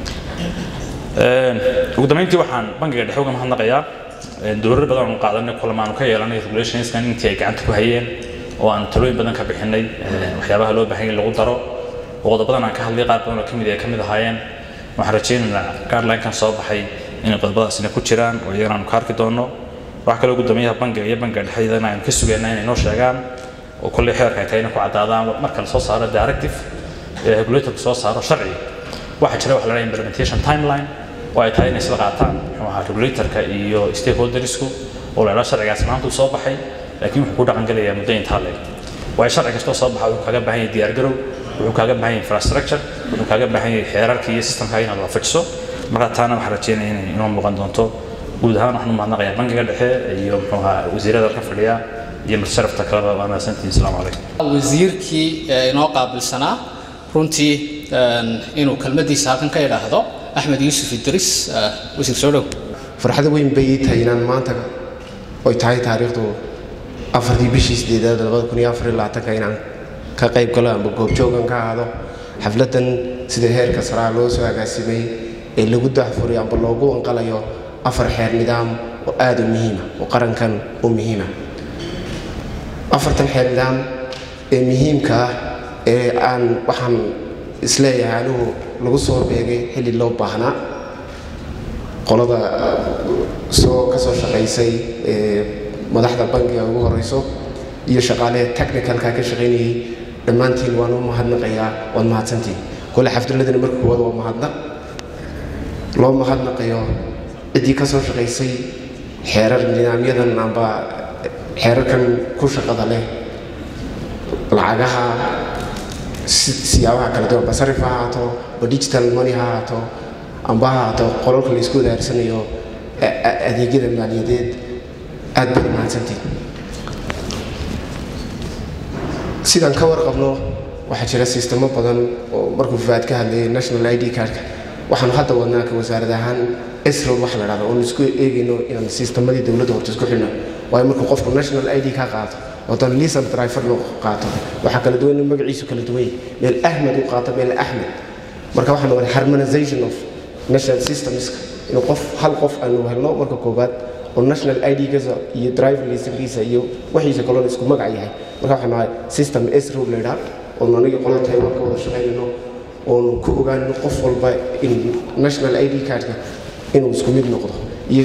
ugu dambeyntii waxaan bangiga dhexe uga mahadnaqayaa dowlado badan aanu qaadanay kulamaanu ka yeelanay regulationskan intii ay gacanta ku hayeen oo aan talooyin badan ka bixinay waxyaabaha loo baahan yahay lagu daro qodobadan aan ka hadlay qaar badan oo kamid ay kamid ahaayeen waxaan rajaynaynaa guideline-kan soo baxay inay qodobadaasina ku jiraan oo iyagana aanu ka arki doono waxa kaloo gudoomiyaha bangiga iyo bangiga dhexe iyadana aynu ka sugayna inay noo sheegaan oo kolley xeerka ay tahay inay ku caddaadaan marka la soo saaro directive ee regulatorku soo saaro sharci waxaa jira wax la dhaha implementation timeline oo ay tahay inay isla qaataan muxuu ahaa regulatorka iyo stakeholdersku oo la dhaha sharcigaas maanta uu soo baxay laakiin wuxuu ku dhaqan gelayaa muddo intaa leeg waayo sharci kastoo soo baxa wuxuu kaaga baahan yahay diyaargarow wuxuu kaaga baahan yahay infrastructure wuxuu kaaga baahan yahay xeerarka iyo systemka inaad waafajiso marka taana waxaan rajeynaya inay inoo muuqan doonto guud ahaan waxaan u mahadnaqayaa bangiga dhexe iyo muxuu ahaa wasiirada ka fadhiya iyo marsharafta kaleba waa mahadsantihin asalaamu calaykum wasiirkii inoo qaabilsanaa runtii inuu kelmadiisa halkan ka idhaahdo axmed yuusuf idris wasiir soo dhow farxad weyn bay ii tahay inaan maanta oy tahay taariikhdu afartii bishii sideedaad labada kun iyo afar iyo labaatanka inaan ka qayb galo amba goobjoogan ka ahaado xafladdan sida heerka saraa loo soo agaasimay ee lagu dahfuray amba loogu wanqalayo afar xeer nidaam oo aada u muhiima oo qarankan u muhiima afartan xeer nidaam ee muhiimka ah ee aan waxaan isleeyahay anigu lagu soo beegay xilli loo baahnaa qolada soo ka soo shaqaysay ee madaxda bangiga ugu horeyso iyo shaqaalehe technicalka ka shaqaynayay dhammaantiin waan u mahadnaqayaa waad mahadsantiin kole xafdaladana marka koowaad waa mahadnaq loo mahadnaqayo ciddii ka soo shaqaysay xeerar nidaamyadan amba xeerarkan ku shaqada leh lacagaha siyaabaha kala duwan basarif ha ahaato ba digital money ha ahaato amba ha ahaato qolalka laysku wadaarsanayo adeegyada maaliyadeed aad baad mahadsantiin sidaan ka warqabno waxaa jira sistemo badan oo markuu faad ka hadlayay national id cardka waxaanu hadda wadnaa ka wasaarad ahaan esrol waxa la dhahda oonu isku eegayno inaan sistemadii dowladda horta isku xidhno waayo markuu qofku national id ka qaato wadan lisan driver loo qaato waxaa kala duwan in magaciisu kala duwan yahay meel ahmed u qaato meel axmed marka waxaan wada harmonization of national systemska inuu qof hal qof aanu helno marka koobaad oo national id-giisa iyo driver licenkiisa iyo waxiisa kaloo isku magac yahay marka waxaan nahay system esro la idhaa oonu aniga qola taiwan ka wada shaqaynayno oonu ku ogaanino qof walba in national id cardka inuu isku mid noqdo iyo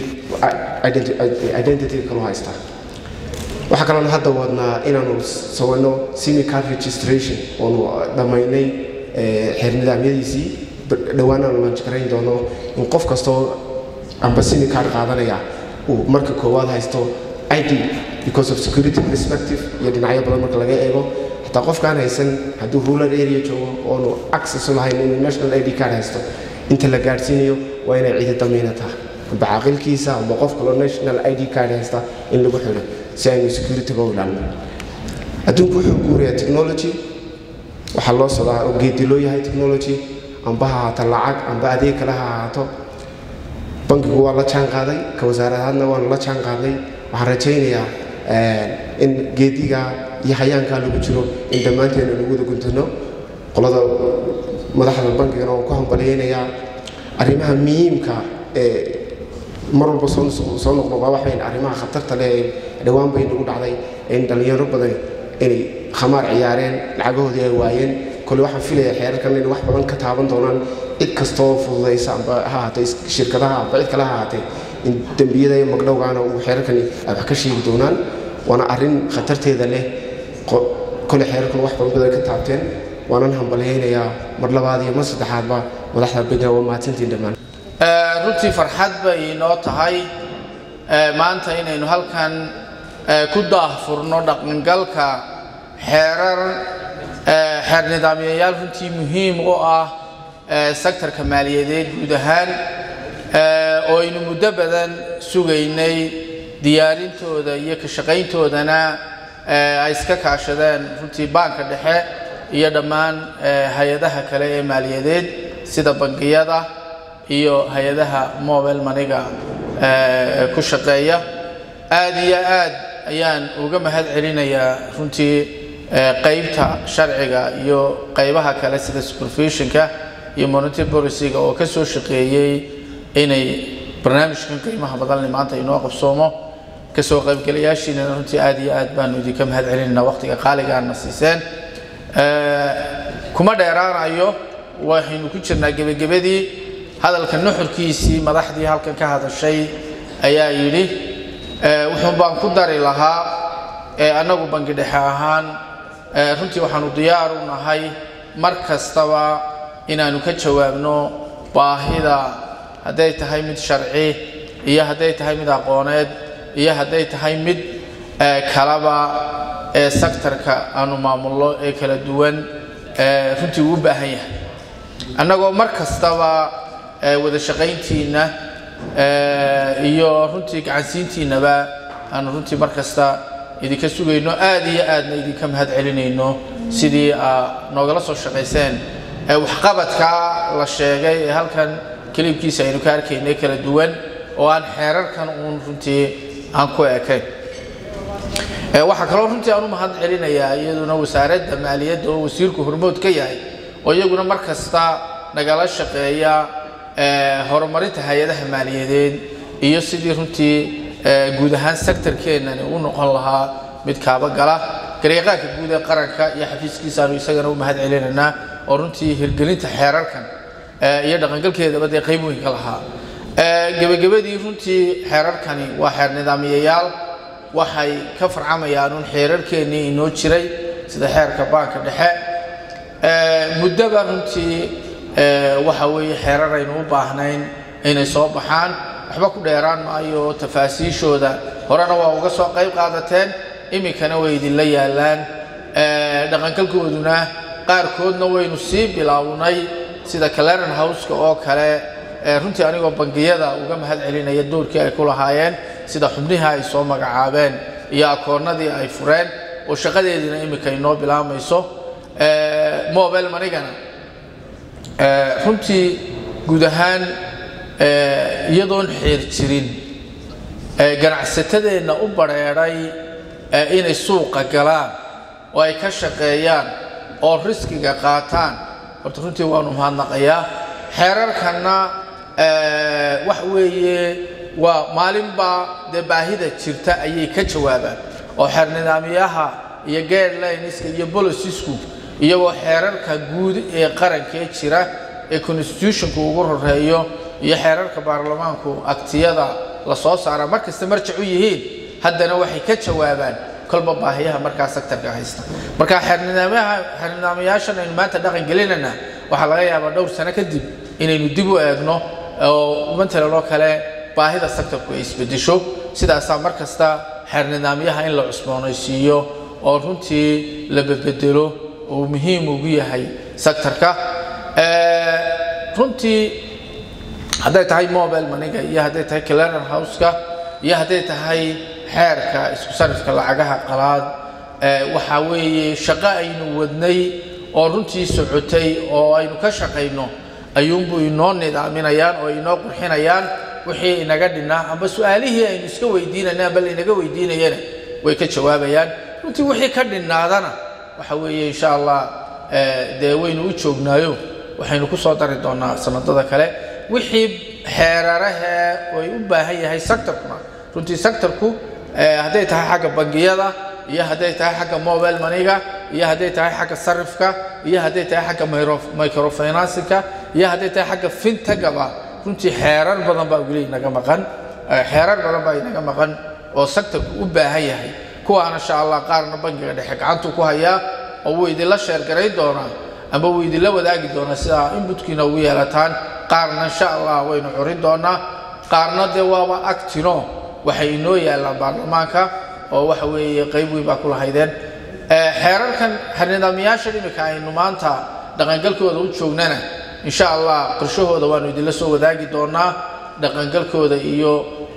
identity kaloo haystaa waxaa kaloon hadda wadnaa inaanu sawirno simi card registration oonu dhammaynay xeer nidaamyadiisii dhowaanaanu laanjgarayn doono in qof kastoo amba simi card qaadanaya uu marka koowaad haysto id because of security perspective iyo dhinacyo badan marka laga eego xataa qofkaan haysan hadduu rural area joogo oonu access u lahayn inuu national id card haysto inta la gaadhsiinayo waa inay cidi damiinataa amba caaqilkiisa amba qof kaloo national id card haysta in lagu xidho si aynu securityga u ilaalino adduunku wuxuu guurayaa technology waxaa loo socdaa oo geedi loo yahay technology amba ha ahaato lacag amba adeeg kale ha ahaato bankigu waa la jaan qaaday ka wasaaradahaadna waanu la jaan qaaday waxaan rajaynayaa in geediga iyo hayaankaa lagu jiro in dhammaanteena lagu wada guntano qolada madaxda bankigana waan ku hambalyaynayaa arrimaha muhiimka ee mar walba soo soo noqnoqdaa waxayn arrimaha khatarta leh ee dhowaan bay nagu dhacday in dhallinyaro badan inay khamaar ciyaareen lacagahoodii ay waayeen kole waxaan filayaa xeerarkan inay wax badan ka taaban doonaan cid kastoo fududaysa amba ha ahaatee shirkadaha amba cid kale ha ahaatee in dembiyada iyo magdhowgaana uu xeerarkani ay wax ka sheegi doonaan waana arrin khatarteeda leh kole xeerarkan wax badan badan ka taabteen waanan hambalyaynayaa mar labaad iyo mar saddexaadba madaxda bankiga waa mahadsantiin dhammaan runtii farxad bay inoo tahay maanta inaynu halkan ku daahfurno dhaqangalka xeerar xeer nidaamyayaal runtii muhiim u ah sektorka maaliyadeed guud ahaan oo aynu muddo badan sugaynay diyaarintooda iyo ka shaqayntoodana ay iska kaashadeen runtii baanka dhexe iyo dhammaan hay-adaha kale ee maaliyadeed sida bangiyada iyo hay-adaha mobile maniga ku shaqeeya aad iyo aad ayaan uga mahad celinayaa runtii qaybta sharciga iyo qaybaha kale sida supervisionka iyo monetary policyga oo ka soo shaqeeyey inay barnaamijkan qiimaha badanle maanta inoo qabsoomo kasoo qaybgalayaashiinana runtii aad iyo aad baanu idinka mahad celinaynaa waqtiga qaaligaana siiseen kuma dheeraanayo waxaynu ku jirnaa gebagabadii hadalka nuxurkiisii madaxdii halkan ka hadashay ayaa yidhi wuxuun baan ku dari lahaa annagu bangi dhexe ahaan runtii waxaanu diyaar u nahay mar kastaba inaanu ka jawaabno baahida hadday tahay mid sharci iyo hadday tahay mid aqooneed iyo hadday tahay mid kalaba ee sektarka aanu maamulno ee kala duwan runtii uu u baahan yahay annagoo mar kastaba wada shaqayntiinna iyo runtii gacansiintiinnaba aanu runtii mar kasta idinka sugayno aad iyo aadna idinka mahad celinayno sidii aa noogala soo shaqayseen waxqabadka la sheegay ee halkan keliibkiisa aynu ka arkaynay kala duwan oo aan xeerarkan uun runtii aan ku ekayn waxaa kaloo runtii aan u mahad celinayaa iyaduna wasaaradda maaliyadda oo wasiirku hormood ka yahay oo iyaguna mar kasta nagala shaqeeya horumarinta hay-adaha maaliyadeed iyo sidii runtii guud ahaan sektorkeennani u noqon lahaa mid kaabagala garyaqaanka guud ee qaranka iyo xafiiskiisaanu isagana u mahad celinaynaa oo runtii hirgelinta xeerarkan iyo dhaqangalkeedaba dee qayb weyn ka lahaa gebagabadii runtii xeerarkani waa xeer nidaamiyayaal waxay ka farcamayaan un xeerarkeennii inoo jiray sida xeerka baanka dhexe muddaba runtii waxa weeye xeerar aynu u baahnayn inay soo baxaan waxba ku dheeraan maayo tafaasiishooda horena waa uga soo qayb qaadateen iminkana way idinla yaallaan dhaqangalkooduna qaarkoodna waynu sii bilownay sida caleran houseka oo kale runtii anigoo bangiyada uga mahad celinaya doorkii ay ku lahaayeen sida xubnihii ay soo magacaabeen iyo akoonnadii ay fureen oo shaqadeediina iminka inoo bilaamayso mobile manigana runtii guud ahaan eh, iyadoon xeer jirin eh, ganacsatadeenna u badheedhay eh, inay suuqa galaan oo ay ka shaqeeyaan oo riskiga qaataan horta runtii waanu mahadnaqayaa xeerarkanna eh, wax weeye waa maalinbaa dee baahida jirta ayay ka jawaabaan oo xeer nidaamyaha iyo guidelineska iyo bolicysku iyagoo xeerarka guud ee qarankee jira ee constitutionku ugu horeeyo iyo xeerarka baarlamaanku aktiyada la soo saara markasta marjac u yihiin haddana waxay ka jawaabaan kolba baahiyaha markaa sektarka haysta marka xeernidaamyaha xeernidaamyaashan aynu maanta dhaqan gelinayna waxaa laga yaabaa dhowr sano kadib inaynu dib u eegno oo matalan oo kale baahida sektarku ay isbedesho sidaasaa mar kasta xeernidaamyaha in la cusboonaysiiyo oo runtii la bedbedelo uu muhiim ugu yahay sektarka runtii hadday tahay mobile maniga iyo hadday tahay cleaner houseka iyo hadday tahay xeerka isku sarifka lacagaha qalaad waxaa weeye shaqo aynu wadnay oo runtii socotay oo aynu ka shaqayno ayuunbuu inoo nidaaminayaan oo inoo qurxinayaan wixii inaga dhinnaa amba su-aalihii aynu iska weydiinayna amba lainaga weydiinayana way ka jawaabayaan runtii wixii ka dhinnaadana waxa weeye insha allah dee waynu u joognaayo waxaynu ku soo dari doonaa sanadada kale wixii xeerarahee ay u baahan yahay sectorkuna runtii sectorku hadday tahay xagga bangiyada iyo hadday tahay xagga mobile maniga iyo hadday tahay xagga sarifka iyo hadday tahay xagga microfinancinka iyo hadday tahay xagga fintagaba runtii xeerar badan baa weli inaga maqan xeerar badan baa inaga maqan oo sectorku u baahan yahay kuwaana insha allah qaarna bangiga dhexe gacantuu ku hayaa oo wuu idinla sheergarayn doonaa amba wuu idinla wadaagi doonaa sidaa inbutkiina ugu yeelataan qaarna insha allah waynu curin doonaa qaarna dee waaba agtino waxay inoo yaallaan baarlamaanka oo waxa weeye qayb weyn baa ku lahaydeen xeerarkan nidaamyaashan imika aynu maanta dhaqangalkooda u joognana insha allah qorshahooda waanu idinla soo wadaagi doonaa dhaqangalkooda iyo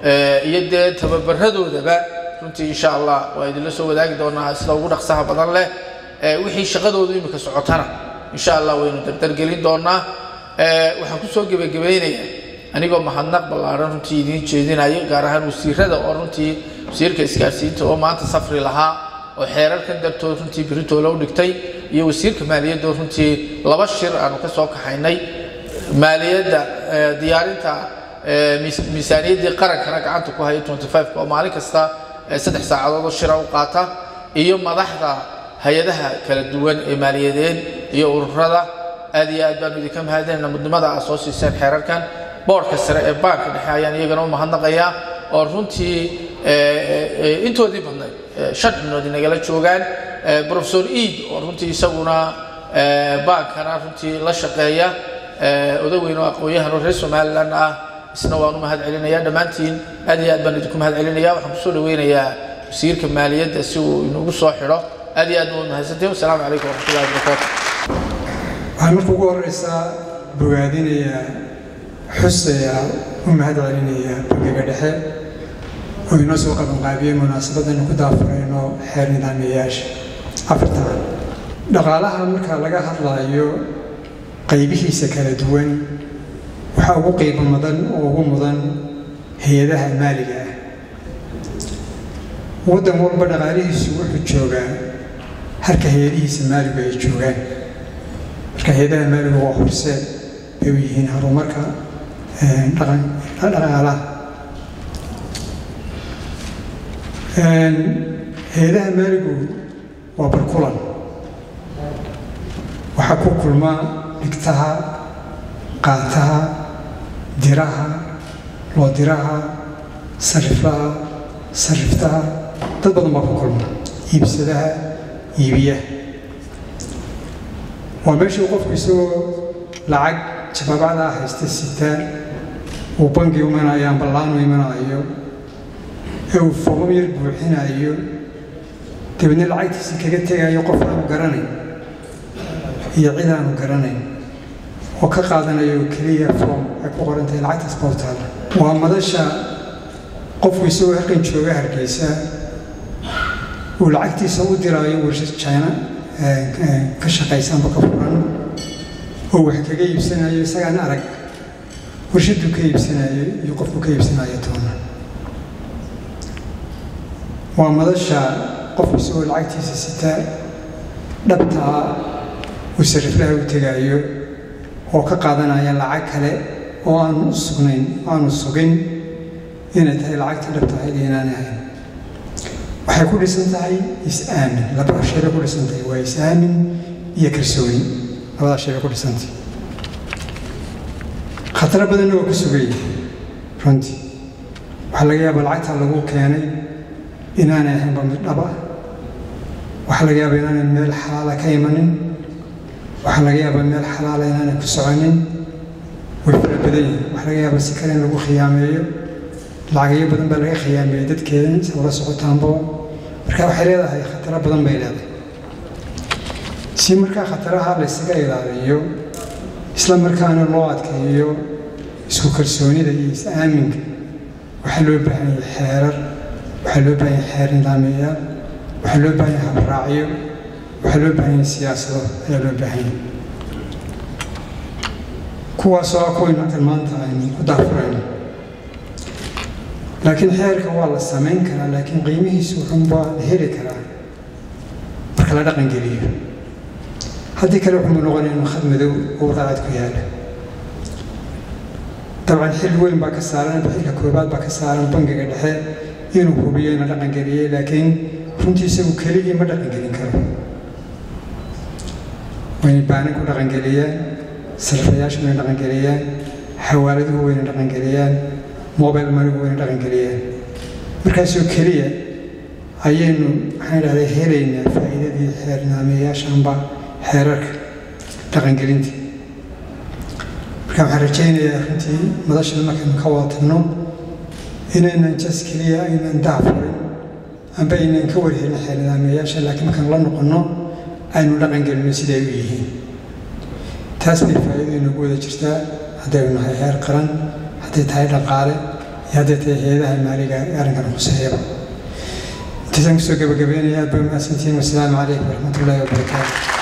iyo dee tababaradoodaba runtii insha allah waa idinla soo wadaagi doonaa sida ugu dhaqsaha badan leh wixii shaqadoodu imika socotana insha allah waynu dardargelin doonaa waxaan kusoo gebagabaynayaa anigoo mahadnaq ballaaran runtii idiin jeedinaya gaar ahaan wasiirada oo runtii wasiirka isgaarsiinta oo maanta safri lahaa oo xeerarkan dartood runtii beritoole u dhigtay iyo wasiirka maaliyadda oo runtii laba shir aanu ka soo kaxaynay maaliyadda diyaarinta miisaaniyaddii qarankana gacanta ku haya 25 oo maalin kasta saddex saacadood oo shira u qaata iyo madaxda hay-adaha kala duwan ee maaliyadeed iyo ururada aad iyo aad baanu idinka mahadinayna mudnimada aad soo siiseen xeerarkan boorka sare ee baanka dhexe ayaan iyagana u mahadnaqayaa oo runtii intoodii badnayd shan xubnood inagala joogaan professor eid oo runtii isaguna baankana runtii la shaqeeya odaweyn oo aqoon-yahan oo reer somaliland ah isna waan u mahad celinayaa dhammaantiin aad iyo aad baan idinku mahad celinaya waxaan kusoo dhaweynayaa wasiirka maaliyadda si uu inagu soo xidho aad iyo aad baa mahadsantiin wasalaamu calaykum waraxmatullahi wabarakaatu waxaan marka ugu horeysaa bogaadinayaa xusaya u mahad celinaya bangiga dhexe oo inoo soo qabanqaabiyey munaasabadaynu ku daafurayno xeer nidaamiyayaasha afartan dhaqaalaha marka laga hadlayo qaybihiisa kala duwan waxaa ugu qiimo mudan oo ugu mudan hay-adaha maaliga ah waddan walba dhaqaalihiisu wuxuu joogaa halka hay-adihiisa maaligu ay joogaan marka hay-adaha maaligu waa horseed bay u yihiin horumarka dhaqaalaha hay-adaha maaligu waa barkulan waxaa ku kulma dhigtaha qaataha diraha loodiraha sariflaha sariftaha dad badan baa ku kulma iibsadaha iibiyaha waa meeshii uu qofku isagoo lacag jabaabacdaa haysta sitaa uu bangi imanayo amba laanu imanayo ee uu foomam yar buuxinayo dabeedna lacagtiisa kaga tegayo qof aanu garanayn iyo cid aanu garanayn oo ka qaadanayo keliya foom ay ku qoran tahay lacagtaas bowtaada waa madasha qofku isagoo halkan jooga hargeysa uu lacagtiisa u diraayo warshad china ka shaqaysa amba ka furan oo wax kaga iibsanayo isagaan arag warshaduu ka iibsanayo iyo qofku ka iibsanayo toona waa madasha qofku isagoo lacagtiisa sitaa dhabtaa uu sariflaha u tegaayo oo ka qaadanaya lacag kale oo aanu u sugnayn aanu sugin inay tahay lacagtii dhabta ahayd iyo inaanay ahayn waxay ku dhisan tahay is-aamin laba shay bay ku dhisan tahay waa is-aamin iyo kalsooni labadaa shay bay ku dhisan tahay khataro badanna waa ku sugaya runtii waxaa laga yaabaa lacagtaa lagu keenay inaanay ahaynba mid dhab ah waxaa laga yaabaa inaanay meel xalaala ka imanin waxaa laga yaabaa meel xalaala inaanay ku soconin way fara badan yihin waxaa laga yaabaa si kale in lagu khiyaameeyo lacagayo badan baa laga khiyaameeyey dadkeeda insa ula socotaanba marka waxay leedahay khataro badan bay leedahay si markaa khataraha la ysaga ilaaliyo isla markaana loo adkeeyo isku kalsoonida iyo is-aaminka waxaa loo baahan yahay xeerar waxaa loo baahan yahay xeer nidaamiyayaal waxaa loo baahan yahay habraacyo waxaa loo baahan yahay siyaasado ayaa loo baahan yahay kuwaasoo ah kuwaynu halkan maanta aynu ku daafurayno laakiin xeerka waa la samayn karaa laakiin qiimihiisu wuxuunbaa la heli karaa marka la dhaqan geliyo haddii kale wuxuu noqonaya inuu khad madow oo raacad ku yaala dabcan xil weyn baa ka saaran xilka koobaad baa ka saaran bangiga dhexe inuu hubiyo ina dhaqan geliyey laakiin runtii isagu keligii ma dhaqan gelin karo wayna baanin ku dhaqan geliyaan sarfayaashu wayna dhaqan geliyaan xawaaladuhu wayna dhaqan geliyaan mobile manigu wayna dhaqan geliyaan markaasoo keliya ayaynu maxaan idhahdaa helaynaa faa'iidadii xeer nidaamiyayaashanba xeerarka dhaqangelinta marka waxaan rajaynayaa runtii madashada markaynu ka wada tagno inaynan jas keliya aynan daafurin amba aynan ka warhelin xeer nidaamiyayaasha laakiin markaan la noqonno aynu dhaqangelino siday u yihiin taas bay faa'iido inagu wada jirtaa haddaynu nahay heer qaran hadday tahay dhaqaale iyo hadday tahay hay-adaha maaliga ee arrinkan khuseeyaba intaasaan kusoo gabagabeynaya aad bay umahadsantihiin wasalaamu calaykum waraxmatullaahi wabarakaatu